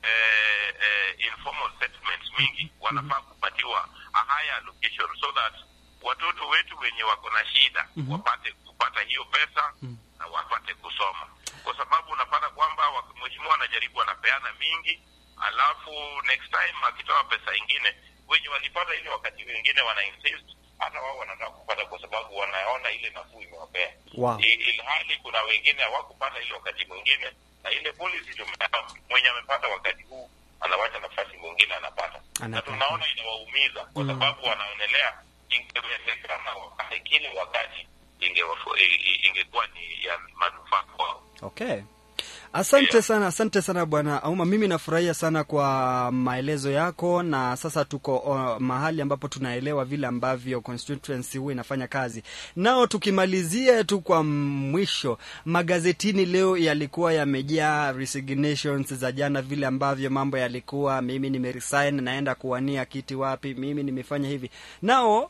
eh, eh, informal settlements mingi wanafaa kupatiwa a higher allocation so that watoto wetu wenye wako na shida wapate kupata hiyo pesa na wapate kusoma, kwa sababu unapata kwamba wa- mheshimiwa anajaribu anapeana mingi, alafu next time akitoa pesa ingine wenye walipata ile wakati wengine wana insist hata wao wanataka kupata kwa sababu wanaona ile nafuu imewapea Wow. I- ilhali kuna wengine hawakupata ile wakati mwingine, na ile policy tumeona mwenye amepata wakati huu anawacha nafasi mwingine anapata, na Anapata. tunaona inawaumiza kwa sababu wanaonelea ingewezekana wapate kile wakati ingewafu- i- i- ingekuwa ni ya manufaa kwao. Okay. Asante sana, asante sana Bwana Auma. Mimi nafurahia sana kwa maelezo yako, na sasa tuko uh, mahali ambapo tunaelewa vile ambavyo constituency huwa inafanya kazi. Nao tukimalizia tu kwa mwisho, magazetini leo yalikuwa yamejaa resignations za jana, vile ambavyo mambo yalikuwa, mimi nimeresign, naenda kuwania kiti wapi, mimi nimefanya hivi. Nao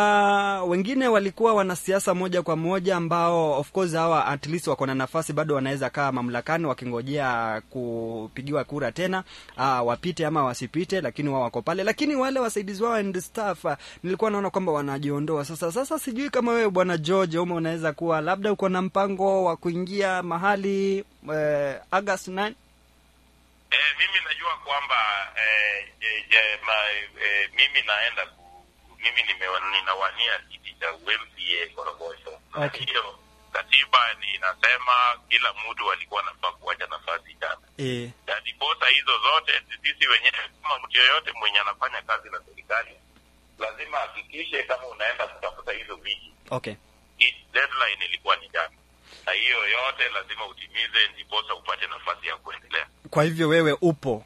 uh, wengine walikuwa wanasiasa moja kwa moja ambao of course hawa at least wako na nafasi bado wanaweza kaa mamlakani wakingojea kupigiwa kura tena uh, wapite ama wasipite, lakini wao wako pale. Lakini wale wasaidizi wao and staff uh, nilikuwa naona kwamba wanajiondoa sasa. Sasa sijui kama wewe bwana George Omo unaweza kuwa labda uko na mpango wa kuingia mahali uh, August 9 Eh, mimi najua kwamba eh, eh, eh, ma, eh, mimi naenda ku, mimi nime, ninawania kiti cha UMCA Korogosho. Na Okay. hiyo katiba inasema kila mtu alikuwa anafaa kuacha nafasi jana, eh, na ndiposa hizo zote sisi wenyewe kama mtu yoyote mwenye anafanya kazi na serikali lazima ahakikishe kama unaenda kutafuta hizo viti, okay. hii deadline ilikuwa ni jana, na hiyo yote lazima utimize, ndiposa upate nafasi ya kuendelea. Kwa hivyo wewe upo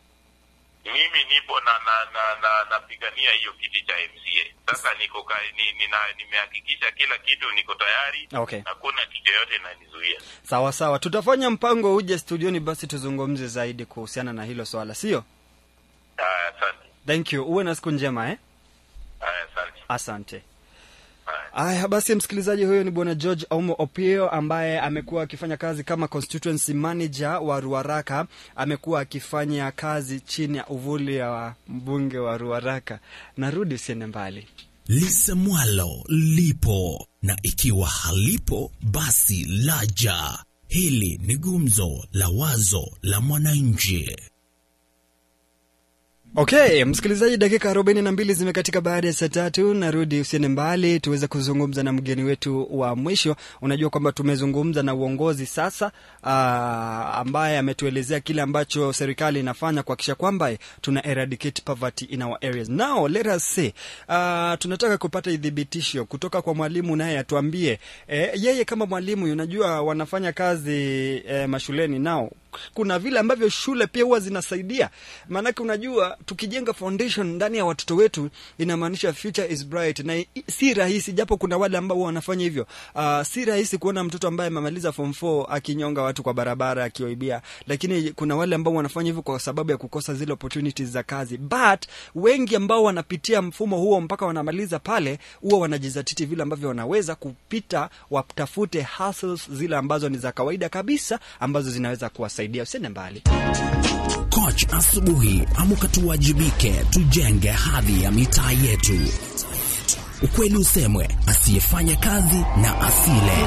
mimi nipo na na na na napigania hiyo kiti cha MCA. Sasa niko ka, ni, nina, nimehakikisha kila kitu niko tayari. Okay. Hakuna kitu yoyote inanizuia. sawa sawa, tutafanya mpango uje studioni, basi tuzungumze zaidi kuhusiana na hilo swala, sio? Haya, asante. Thank you, uwe na siku njema eh? Haya, asante. Asante. Aya, basi msikilizaji, huyo ni bwana George Aumo Opio ambaye amekuwa akifanya kazi kama constituency manager wa Ruaraka. Amekuwa akifanya kazi chini ya uvuli wa mbunge wa Ruaraka. Narudi, usiende mbali. lisemwalo lipo na ikiwa halipo basi laja. Hili ni gumzo la wazo la mwananchi. Okay, msikilizaji, dakika arobaini na mbili zimekatika baada ya saa tatu. Narudi, usiende mbali, tuweze kuzungumza na mgeni wetu wa mwisho. Unajua kwamba tumezungumza na uongozi sasa, aa, ambaye ametuelezea kile ambacho serikali inafanya kuhakikisha kwamba tuna eradicate poverty in our areas. Now let us say, aa, tunataka kupata idhibitisho kutoka kwa mwalimu, naye atuambie eh, yeye kama mwalimu, unajua wanafanya kazi eh, mashuleni nao kuna vile ambavyo shule pia huwa zinasaidia, maanake unajua tukijenga foundation ndani ya watoto wetu inamaanisha future is bright, na i- si rahisi, japo kuna wale ambao huwa wanafanya hivyo. Uh, si rahisi kuona mtoto ambaye amemaliza form 4 akinyonga watu kwa barabara akiwaibia, lakini kuna wale ambao wanafanya hivyo kwa sababu ya kukosa zile opportunities za kazi, but wengi ambao wanapitia mfumo huo mpaka wanamaliza pale, huwa wanajizatiti vile ambavyo wanaweza kupita, watafute hustles zile ambazo ni za kawaida kabisa ambazo zinaweza kuwasaidia. Usiende mbali. Coach asubuhi, amka tuwajibike, tujenge hadhi ya mitaa yetu. Ukweli usemwe, asiyefanya kazi na asile.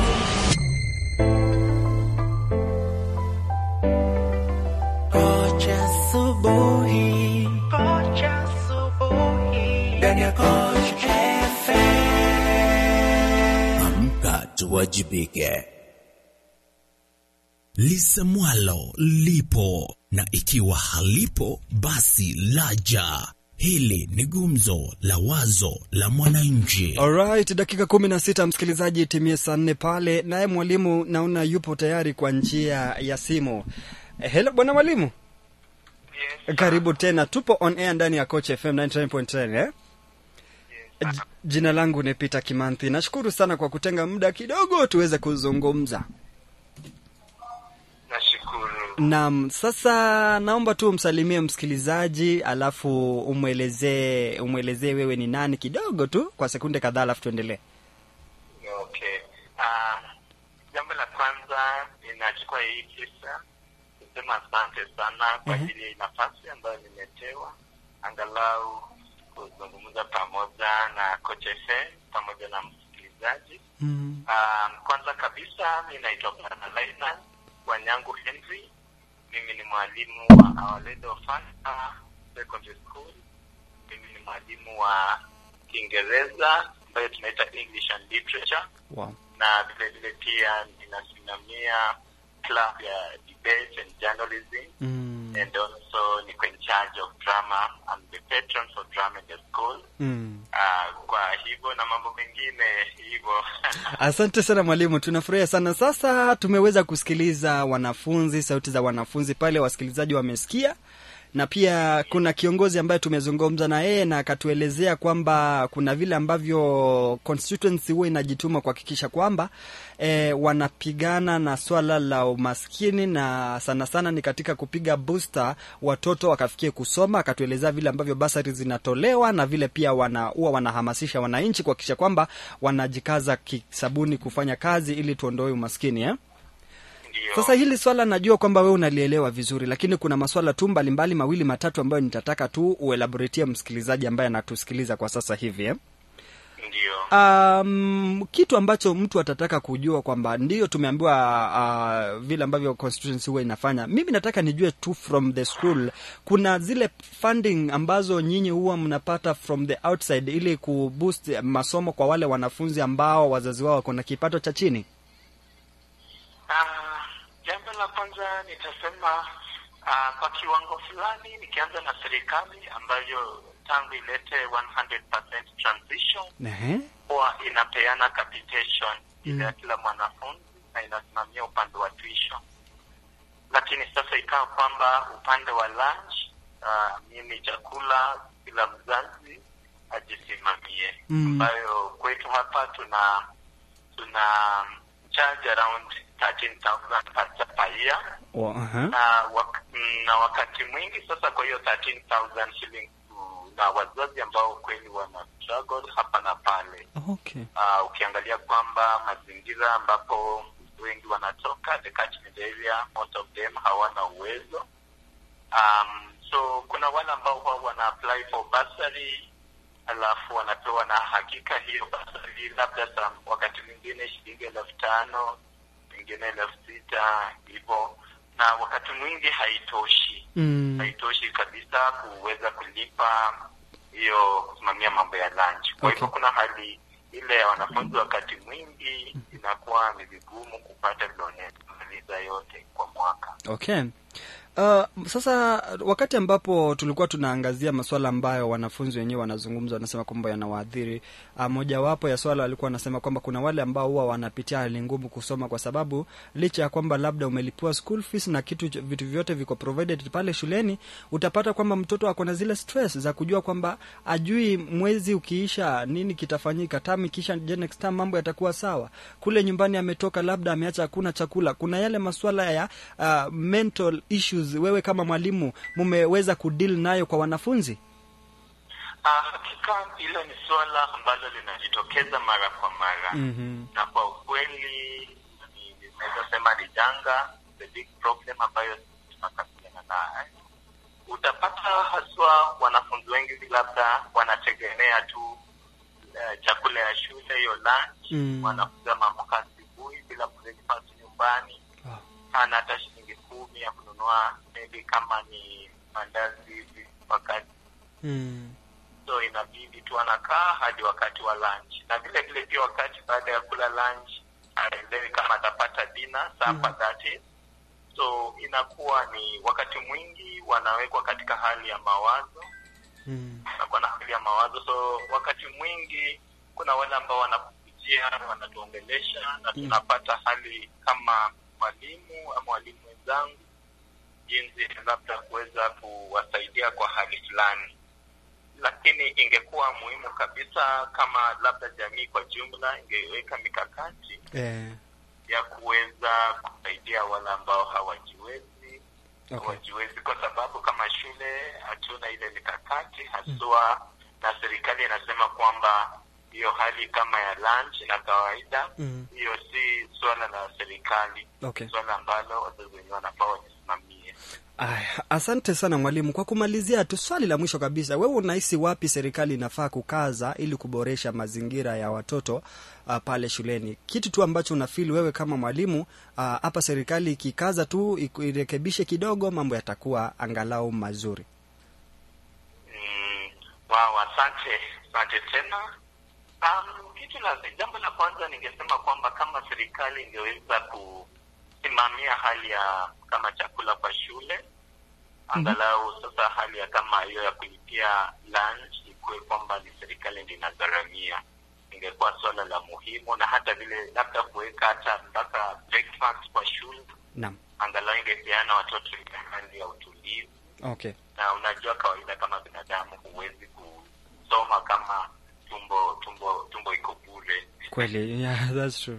Kocha asubuhi, kocha asubuhi, ndani ya Coach FM. Amka tuwajibike. Lisemwalo lipo, na ikiwa halipo basi laja. Hili ni gumzo la wazo la mwananchi. Alright, dakika kumi na sita msikilizaji, timie saa nne pale. Naye mwalimu naona yupo tayari kwa njia ya simu. Eh, Hello bwana mwalimu. Karibu tena, tupo on air ndani ya Coach FM 99.10 eh? J- Jina langu ni Peter Kimanthi. Nashukuru sana kwa kutenga muda kidogo tuweze kuzungumza. Nashukuru. Naam, sasa naomba tu umsalimie msikilizaji, alafu umwelezee umwelezee wewe ni nani kidogo tu kwa sekunde kadhaa, alafu tuendelee. Okay. Uh, jambo la kwanza ninachukua hii fursa kusema asante sana kwa Mhm. ajili ya hii nafasi ambayo nimetewa angalau kuzungumza pamoja na Coach FM pamoja na msikilizaji. Um, kwanza kabisa mi naitwa Bwana Laina Wanyangu Henry. Mimi ni mwalimu wa Our Lady of Fatima Secondary School. Mimi ni mwalimu wa Kiingereza ambayo tunaita English and Literature, Wow. na vile vile pia ninasimamia club ya debate and journalism Mm. and also niko in charge of drama. I'm the patron for drama in the school. Mm. Ah, kwa hivyo na mambo mengine hivyo Asante sana mwalimu, tunafurahia sana. Sasa tumeweza kusikiliza wanafunzi, sauti za wanafunzi pale, wasikilizaji wamesikia, na pia kuna kiongozi ambaye tumezungumza na yeye na akatuelezea kwamba kuna vile ambavyo constituency huwa inajituma kuhakikisha kwamba e, wanapigana na swala la umaskini na sana sana ni katika kupiga booster watoto wakafikie kusoma. Akatuelezea vile ambavyo basari zinatolewa na vile pia wana huwa wanahamasisha wananchi kuhakikisha kwamba wanajikaza kisabuni kufanya kazi ili tuondoe umaskini eh? Sasa hili swala najua kwamba wewe unalielewa vizuri, lakini kuna maswala tu mbalimbali mawili matatu ambayo nitataka tu uelaboratie msikilizaji ambaye anatusikiliza kwa sasa hivi eh? Um, kitu ambacho mtu atataka kujua kwamba ndio tumeambiwa uh, vile ambavyo constituency huwa inafanya. Mimi nataka nijue tu from the school, kuna zile funding ambazo nyinyi huwa mnapata from the outside ili kuboost masomo kwa wale wanafunzi ambao wazazi wao wako na kipato cha chini. Ah, jambo la kwanza nitasema ah, kwa kiwango fulani nikianza na serikali ambayo tangu ilete 100% transition Ehe. huwa inapeana capitation ile ya Mm. kila mwanafunzi na inasimamia upande wa tuition, lakini sasa ikawa kwamba upande wa lunch uh, mimi chakula kila mzazi ajisimamie, Mm. ambayo kwetu hapa tuna tuna charge around 13,000 per per year Wa- aha. na, wak mm, na wakati mwingi sasa, kwa hiyo 13,000 shillings mm, na wazazi ambao kweli wana struggle hapa na pale. Okay. Uh, ukiangalia kwamba mazingira ambapo wengi wanatoka the catchment area, most of them hawana uwezo um, so kuna wale ambao huwa wana apply for bursary alafu wanapewa na hakika hiyo bursary labda sa wakati mwingine shilingi elfu tano mwingine elfu sita hivyo na wakati mwingi haitoshi Mm. haitoshi kabisa kuweza kulipa hiyo kusimamia mambo ya lunch. Kwa hivyo Okay. kuna hali ile ya wanafunzi wakati mwingi inakuwa ni vigumu kupata vile wanamaliza yote kwa mwaka. Okay. Uh, sasa wakati ambapo tulikuwa tunaangazia masuala ambayo wanafunzi wenyewe wanazungumza, wanasema kwamba yanawaathiri. Uh, mojawapo ya swala walikuwa wanasema kwamba kuna wale ambao huwa wanapitia hali ngumu kusoma, kwa sababu licha ya kwamba labda umelipiwa school fees na kitu ch- vitu vyote viko provided pale shuleni, utapata kwamba mtoto ako na zile stress za kujua kwamba ajui mwezi ukiisha nini kitafanyika, term ikiisha, je, next term mambo yatakuwa sawa. Kule nyumbani ametoka, labda ameacha hakuna chakula. Kuna yale masuala ya uh, mental issues, wewe kama mwalimu mumeweza kudeal nayo kwa wanafunzi? Ah, hakika hilo ni suala ambalo linajitokeza mara kwa mara Mhm. na kwa ukweli ni- ninaweza sema ni janga, the big problem ambayo tunakabiliana nayo. Utapata haswa wanafunzi wengi labda wanategemea tu eh, chakula ya shule, hiyo lunch Mm. wanafunzi wameamka asubuhi bila breakfast nyumbani, hana hata shilingi kumi ya kununua maybe kama ni mandazi hivi wakati Mm. so inabidi tu anakaa hadi wakati wa lunch, na vile vile pia wakati baada ya kula lunch aelewi kama atapata dina sapa that is. So inakuwa ni wakati mwingi wanawekwa katika hali ya mawazo, Mm. wanakuwa na hali ya mawazo. So wakati mwingi kuna wale ambao wanakujia wanatuongelesha, na tunapata hali kama mwalimu ama walimu wenzangu, jinsi labda kuweza kuwasaidia kwa hali fulani lakini ingekuwa muhimu kabisa kama labda jamii kwa jumla ingeweka mikakati Eh. ya kuweza kusaidia wale ambao hawajiwezi Okay. hawajiwezi, kwa sababu kama shule hatuna ile mikakati haswa, na serikali inasema kwamba hiyo hali kama ya lunch na kawaida Mm. hiyo si swala la serikali, Okay. swala ambalo wazazi wenyewe wanafaa wajisimamie. Aya, asante sana mwalimu. Kwa kumalizia tu, swali la mwisho kabisa, wewe unahisi wapi serikali inafaa kukaza ili kuboresha mazingira ya watoto uh, pale shuleni? Kitu tu ambacho unafili wewe kama mwalimu ah, hapa, serikali ikikaza tu iku- irekebishe kidogo, mambo yatakuwa angalau mazuri. Wow, asante asante tena. Um, kitu la jambo la kwanza ningesema kwamba kama serikali ingeweza kusimamia hali ya kama chakula kwa shule, angalau sasa hali ya kama hiyo ya kulipia lunch ikuwe kwamba ni serikali ndio inagharamia, ingekuwa swala la muhimu, na hata vile labda kuweka hata mpaka breakfast kwa shule, Naam. angalau ingepeana watoto ile hali ya utulivu Okay. na unajua kawaida kama binadamu huwezi kusoma kama tumbo tumbo tumbo iko bure. Kweli, yeah, that's true.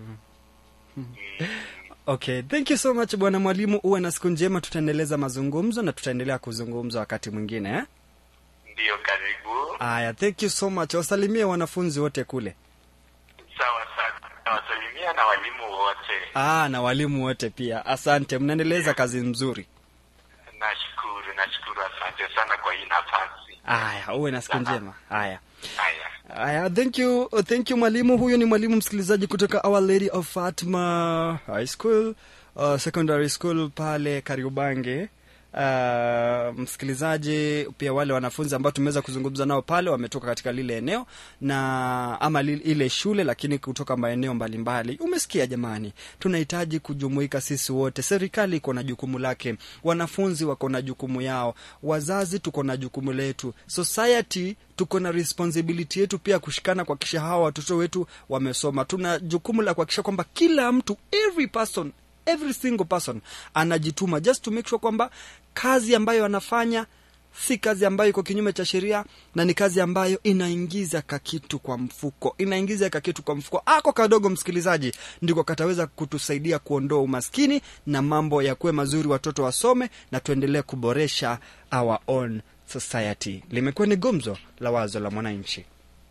Okay, thank you so much bwana mwalimu, uwe na siku njema. Tutaendeleza mazungumzo na tutaendelea kuzungumza wakati mwingine eh? Ndiyo, karibu. Aya, thank you so much. Wasalimie wanafunzi wote kule. Sawa sana, nawasalimia na walimu wote. Ah, na walimu wote pia. Asante, mnaendeleza kazi nzuri. Nashukuru, nashukuru, asante sana kwa hii nafasi. Aya, uwe na siku njema. Aya. Haya. Aya, thank you, thank you mwalimu. Huyu ni mwalimu msikilizaji kutoka Our Lady of Fatima High School, uh, secondary school pale Kariobangi. Uh, msikilizaji, pia wale wanafunzi ambao tumeweza kuzungumza nao pale wametoka katika lile eneo na ama li, ile shule, lakini kutoka maeneo mbalimbali. Umesikia jamani, tunahitaji kujumuika sisi wote. Serikali iko na jukumu lake, wanafunzi wako na jukumu yao, wazazi tuko na jukumu letu, society tuko na responsibility yetu pia kushikana kuhakikisha hawa watoto wetu wamesoma. Tuna jukumu la kuhakikisha kwamba kila mtu, every person every single person anajituma just to make sure kwamba kazi ambayo anafanya si kazi ambayo iko kinyume cha sheria na ni kazi ambayo inaingiza kakitu kwa mfuko inaingiza kakitu kwa mfuko ako kadogo msikilizaji ndiko kataweza kutusaidia kuondoa umaskini na mambo yakuwe mazuri watoto wasome na tuendelee kuboresha our own society limekuwa ni gumzo la wazo la mwananchi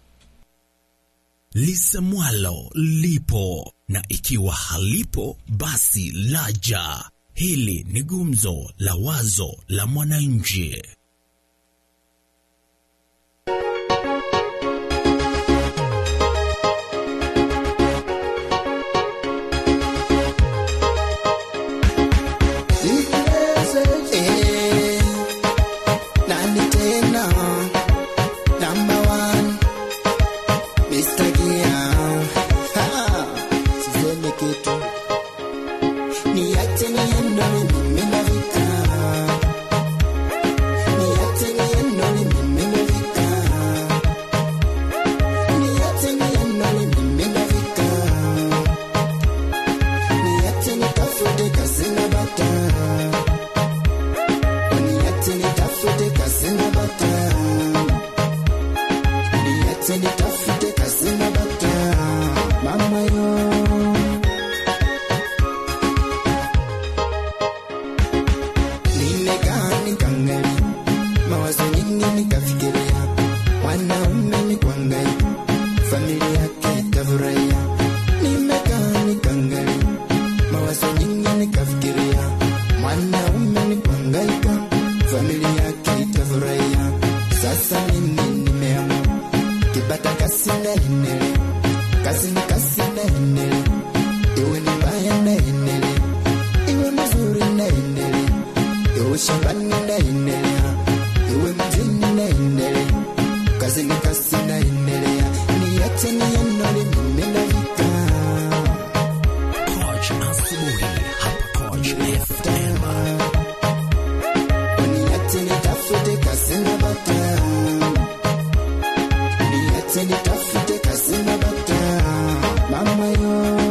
lisemwalo lipo na ikiwa halipo basi laja. Hili ni gumzo la wazo la mwananchi. Ikiwa kutakia Ha, sisemi kitu niache niende mimi nafika niache niende mimi nafika niache niende mimi nafika niache nitafute kazi na bata niache nitafute kazi na bata niache nitafute kazi na bata mama yo nimekaa nikaangalia mawazo nyingi nikafikiria mwanaume ni kuangaika familia yake itafurahia nimekaa nikaangalia mawazo nyingi nikafikiria mwanaume ni kuangaika familia yake itafurahia sasa mimi nimeamua kipata kasi naendelea kazi ni kazi naendelea iwe ni mbaya naendelea iwe mzuri naendelea iwe shambani naendelea iwe mjini naendelea kazi ni kazi naendelea niache nienole mimi nafika Coach asubuhi hapa Coach FM. niache nitafute kazi na bata niache nitafute kazi na bata mama yo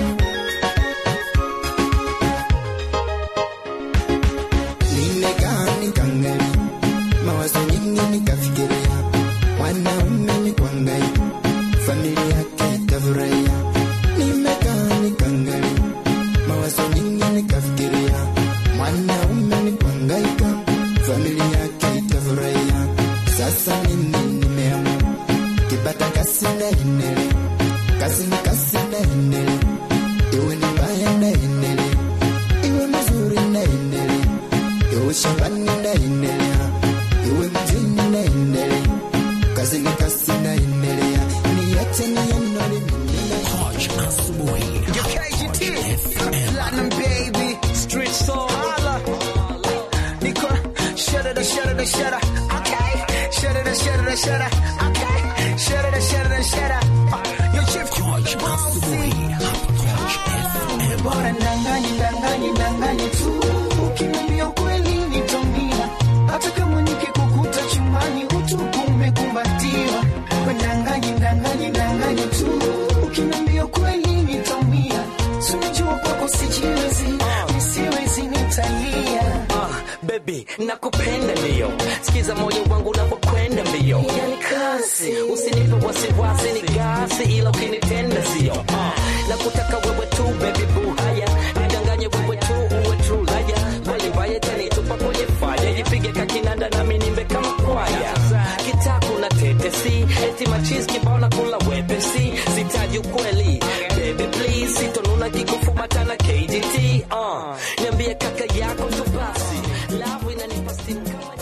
nimekaa nikaangalia mawazo nyingi nikafikiria mwanaume ni kuangaika familia yake itafurahia nimekaa nikaangalia mawazo nyingi nikafikiria mwanaume ni kuangaika familia yake itafurahia sasa mimi nimeamua kipata kasi naendelea kazi ni kazi naendelea iwe ni mbaya naendelea iwe mzuri naendelea iwe shambani naendelea iwe mjini naendelea kazi ni kazi naendelea niache nienole mimi Coach asubuhi hapa Coach FM. Platinum baby, street soul. Holla. Nico, shudder the shudder the shudder. Okay. Shudder the shudder the shudder. Okay. Shudder the shudder the shudder. Uh, Your chief Coach asubuhi hapa Coach FM. bora ndanganye ndanganye ndanganye tu ukiniambia ukweli nitaumia hata kama nikikukuta chumbani utupu umekumbatiwa ndanganye ndanganye ndanganye tu ukiniambia ukweli nitaumia Si unajua kwako sijiwezi nisiwezi nitalia Baby, nakupenda ndio, sikiza moyo wangu unapokwenda mbio, yani kasi, usinipe wasiwasi, ni gasi, ila ukinitenda sio uh, nakutaka wewe tu baby boo, haya nidanganye wewe tu uwe true laya, kweli mbaya tanitupa kwenye faya, jipige kakinanda nami nimbe kama kwaya, kitaku na tetesi, eti machis kibao na kula wepesi, sitaji ukweli baby please, sitonuna kikufumata na KGT uh, niambie kaka yako tu basi, love inanipa stimu kama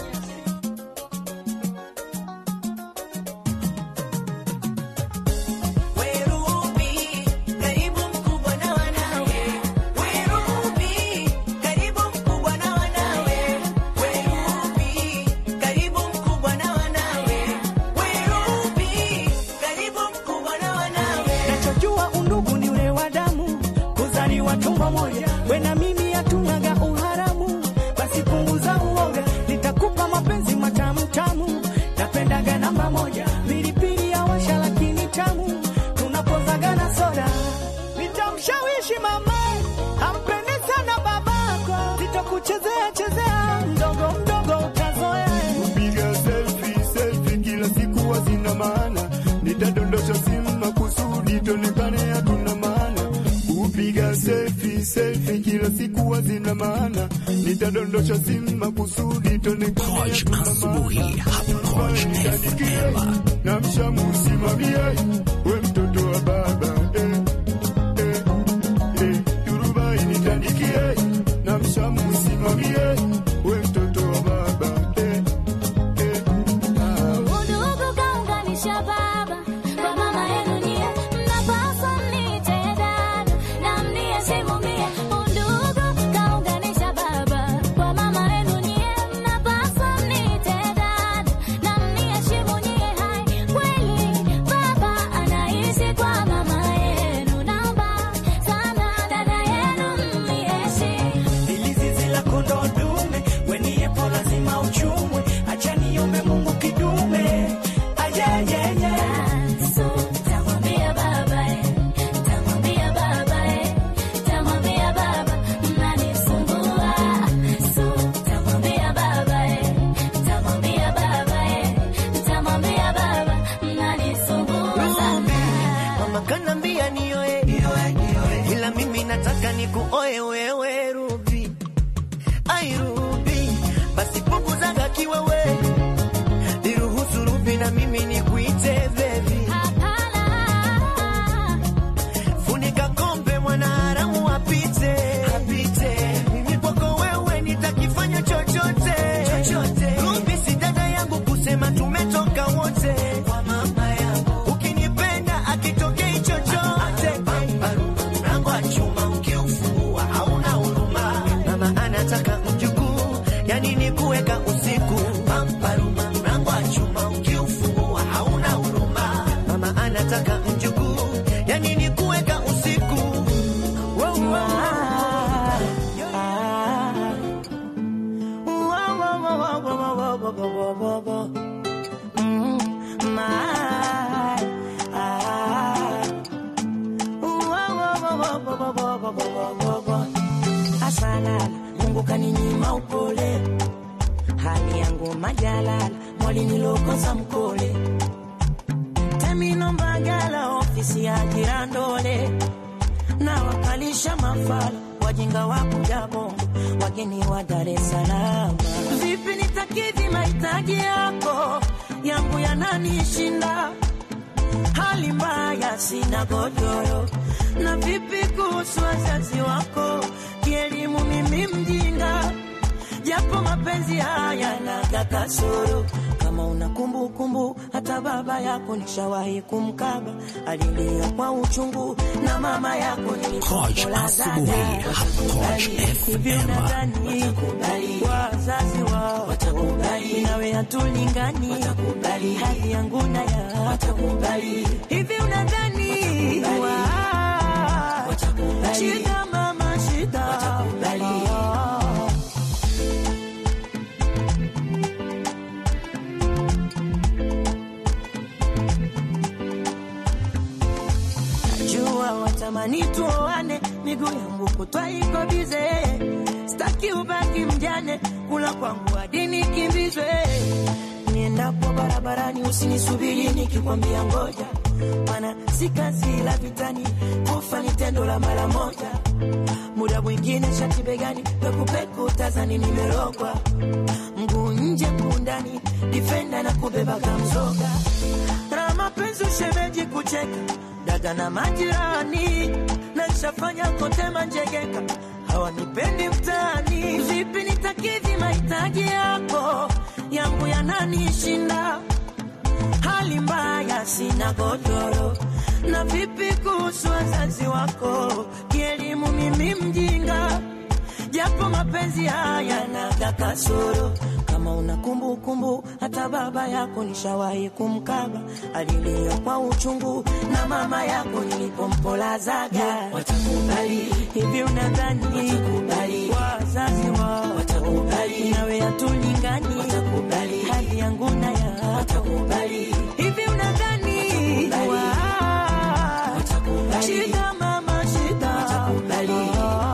nachojua undugu ni ule wa damu kuzaliwa tumbo moja we na mimi hatunaga uharamu basi punguza uoga nitakupa mapenzi matamu tamu napendaga namba moja pilipili ya washa lakini tamu tunapozaga na soda nitamshawishi mama ampende sana babako sitakuchezea chezea mdogo mdogo utazoea kupiga selfie selfie kila siku hazina maana, nitadondosha simu makusudi tonekane hatuna maana. Kupiga selfie selfie kila siku hazina maana, nitadondosha simu makusudi tonekane Coach hatuna asubuhi hapa Coach FM. na mshamusimamie we mtoto wa baba eh, eh, eh, turubai nitandikie na mshamusimamie we mtoto wa baba eh, eh, ah. Udugu kaunganisha baba kwa mama yenu nyie, mnapaswa mniite dada na mniheshimu mie. Udugu kaunganisha baba kwa mama yenu nyie, mnapaswa mniite dada na mniheshimu nyie. Hai, mama kanambia nioe ila mimi nataka nikuoe wewe Ruby ai Ruby basi punguzaga kiwewe niruhusu Ruby na mimi nikuite baby funika kombe mwanaharamu apite apite mimi kwako wewe nitakifanya chochote chochote Ruby si dada yangu kusema tumetoka wote kwa mama yangu ukinipenda akitokei chochote mlango wa chuma ukiufungua hauna huruma mama anataka mjukuu yani ni kuweka usiku pamparuma mlango wa chuma ukiufungua hauna huruma mama anataka mjukuu yani ni kuweka usiku wow, wow. Asalala, Mungu kaninyima upole, hali yangu majalala, mwali nilokosa mkole, temino mbagala, ofisi ya jirandole, na wakalisha mafala, wajinga wa kuja bongo, wageni wa Dar es Salaam. Vipi nitakidhi mahitaji yako, yangu yananishinda hali mbaya, sina godoro. Na vipi kuhusu wazazi wako, kielimu mimi mjinga, japo mapenzi haya naga kasoro. Kama una kumbukumbu, hata baba yako nishawahi kumkaba, alilia kwa uchungu, na mama yako Coach Asubuhi, Coach Hivi unadhani wazazi wao watakubali? Nawe hatulingani, hali yangu na ya watakubali. Hivi unadhani wa- shida mama shida Ah. Jua watamani tuoane, miguu yangu kutwa iko bize, staki ubaki mjane, kula kwangu hadi nikimbizwe. Niendapo barabarani usinisubiri nikikwambia ngoja, mana si kazi la vitani, kufa ni tendo la mara moja. Muda mwingine shati begani, pekupeku tazani nimerogwa, mguu nje kundani, difenda na kubeba kamzoga na mapenzi ushemeji kucheka dada na majirani na nishafanya kote manjegeka hawanipendi mtaani vipi nitakidhi mahitaji yako yangu yananishinda hali mbaya sina godoro na vipi kuhusu wazazi wako kielimu mimi mjinga japo mapenzi haya naga kasoro kama una kumbukumbu hata baba yako nishawahi kumkaba alilia kwa uchungu na mama yako nilipompolazaga watakubali hivi unadhani wazazi wao watakubali nawe hatulingani watakubali hali yangu na ya watakubali hivi unadhani wa- shida mama shida watakubali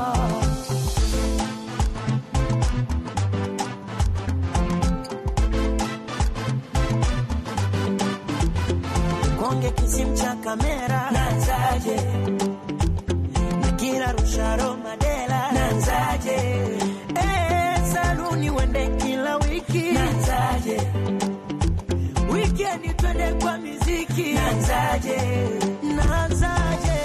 konge kisim cha kamera nanzaje nikira rusharo madela nanzaje eh saluni wende kila wiki nanzaje weekend twende kwa miziki nanzaje nanzaje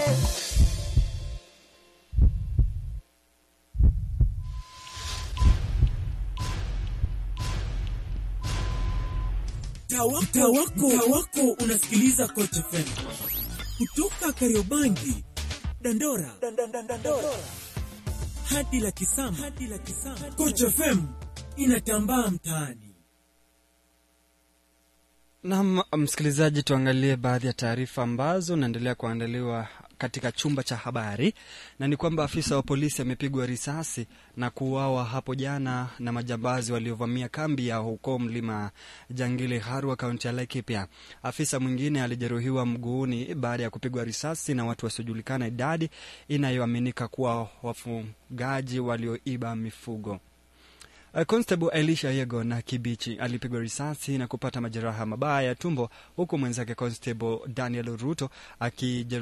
Mtaa wako, mtaa wako, mtaa wako unasikiliza Coach FM kutoka Kariobangi, Dandora, hadi la Kisama, hadi la Kisama. Coach FM inatambaa mtaani. Nam msikilizaji, tuangalie baadhi ya taarifa ambazo naendelea kuandaliwa katika chumba cha habari, na ni kwamba afisa wa polisi amepigwa risasi na kuuawa hapo jana na majambazi waliovamia kambi ya huko mlima Jangili Harua, kaunti ya Laikipia. Afisa mwingine alijeruhiwa mguuni baada ya kupigwa risasi na watu wasiojulikana idadi, inayoaminika kuwa wafugaji walioiba mifugo. Uh, Constable Elisha Yego na Kibichi alipigwa risasi na kupata majeraha mabaya ya tumbo huku mwenzake Constable Daniel Ruto akijeruhiwa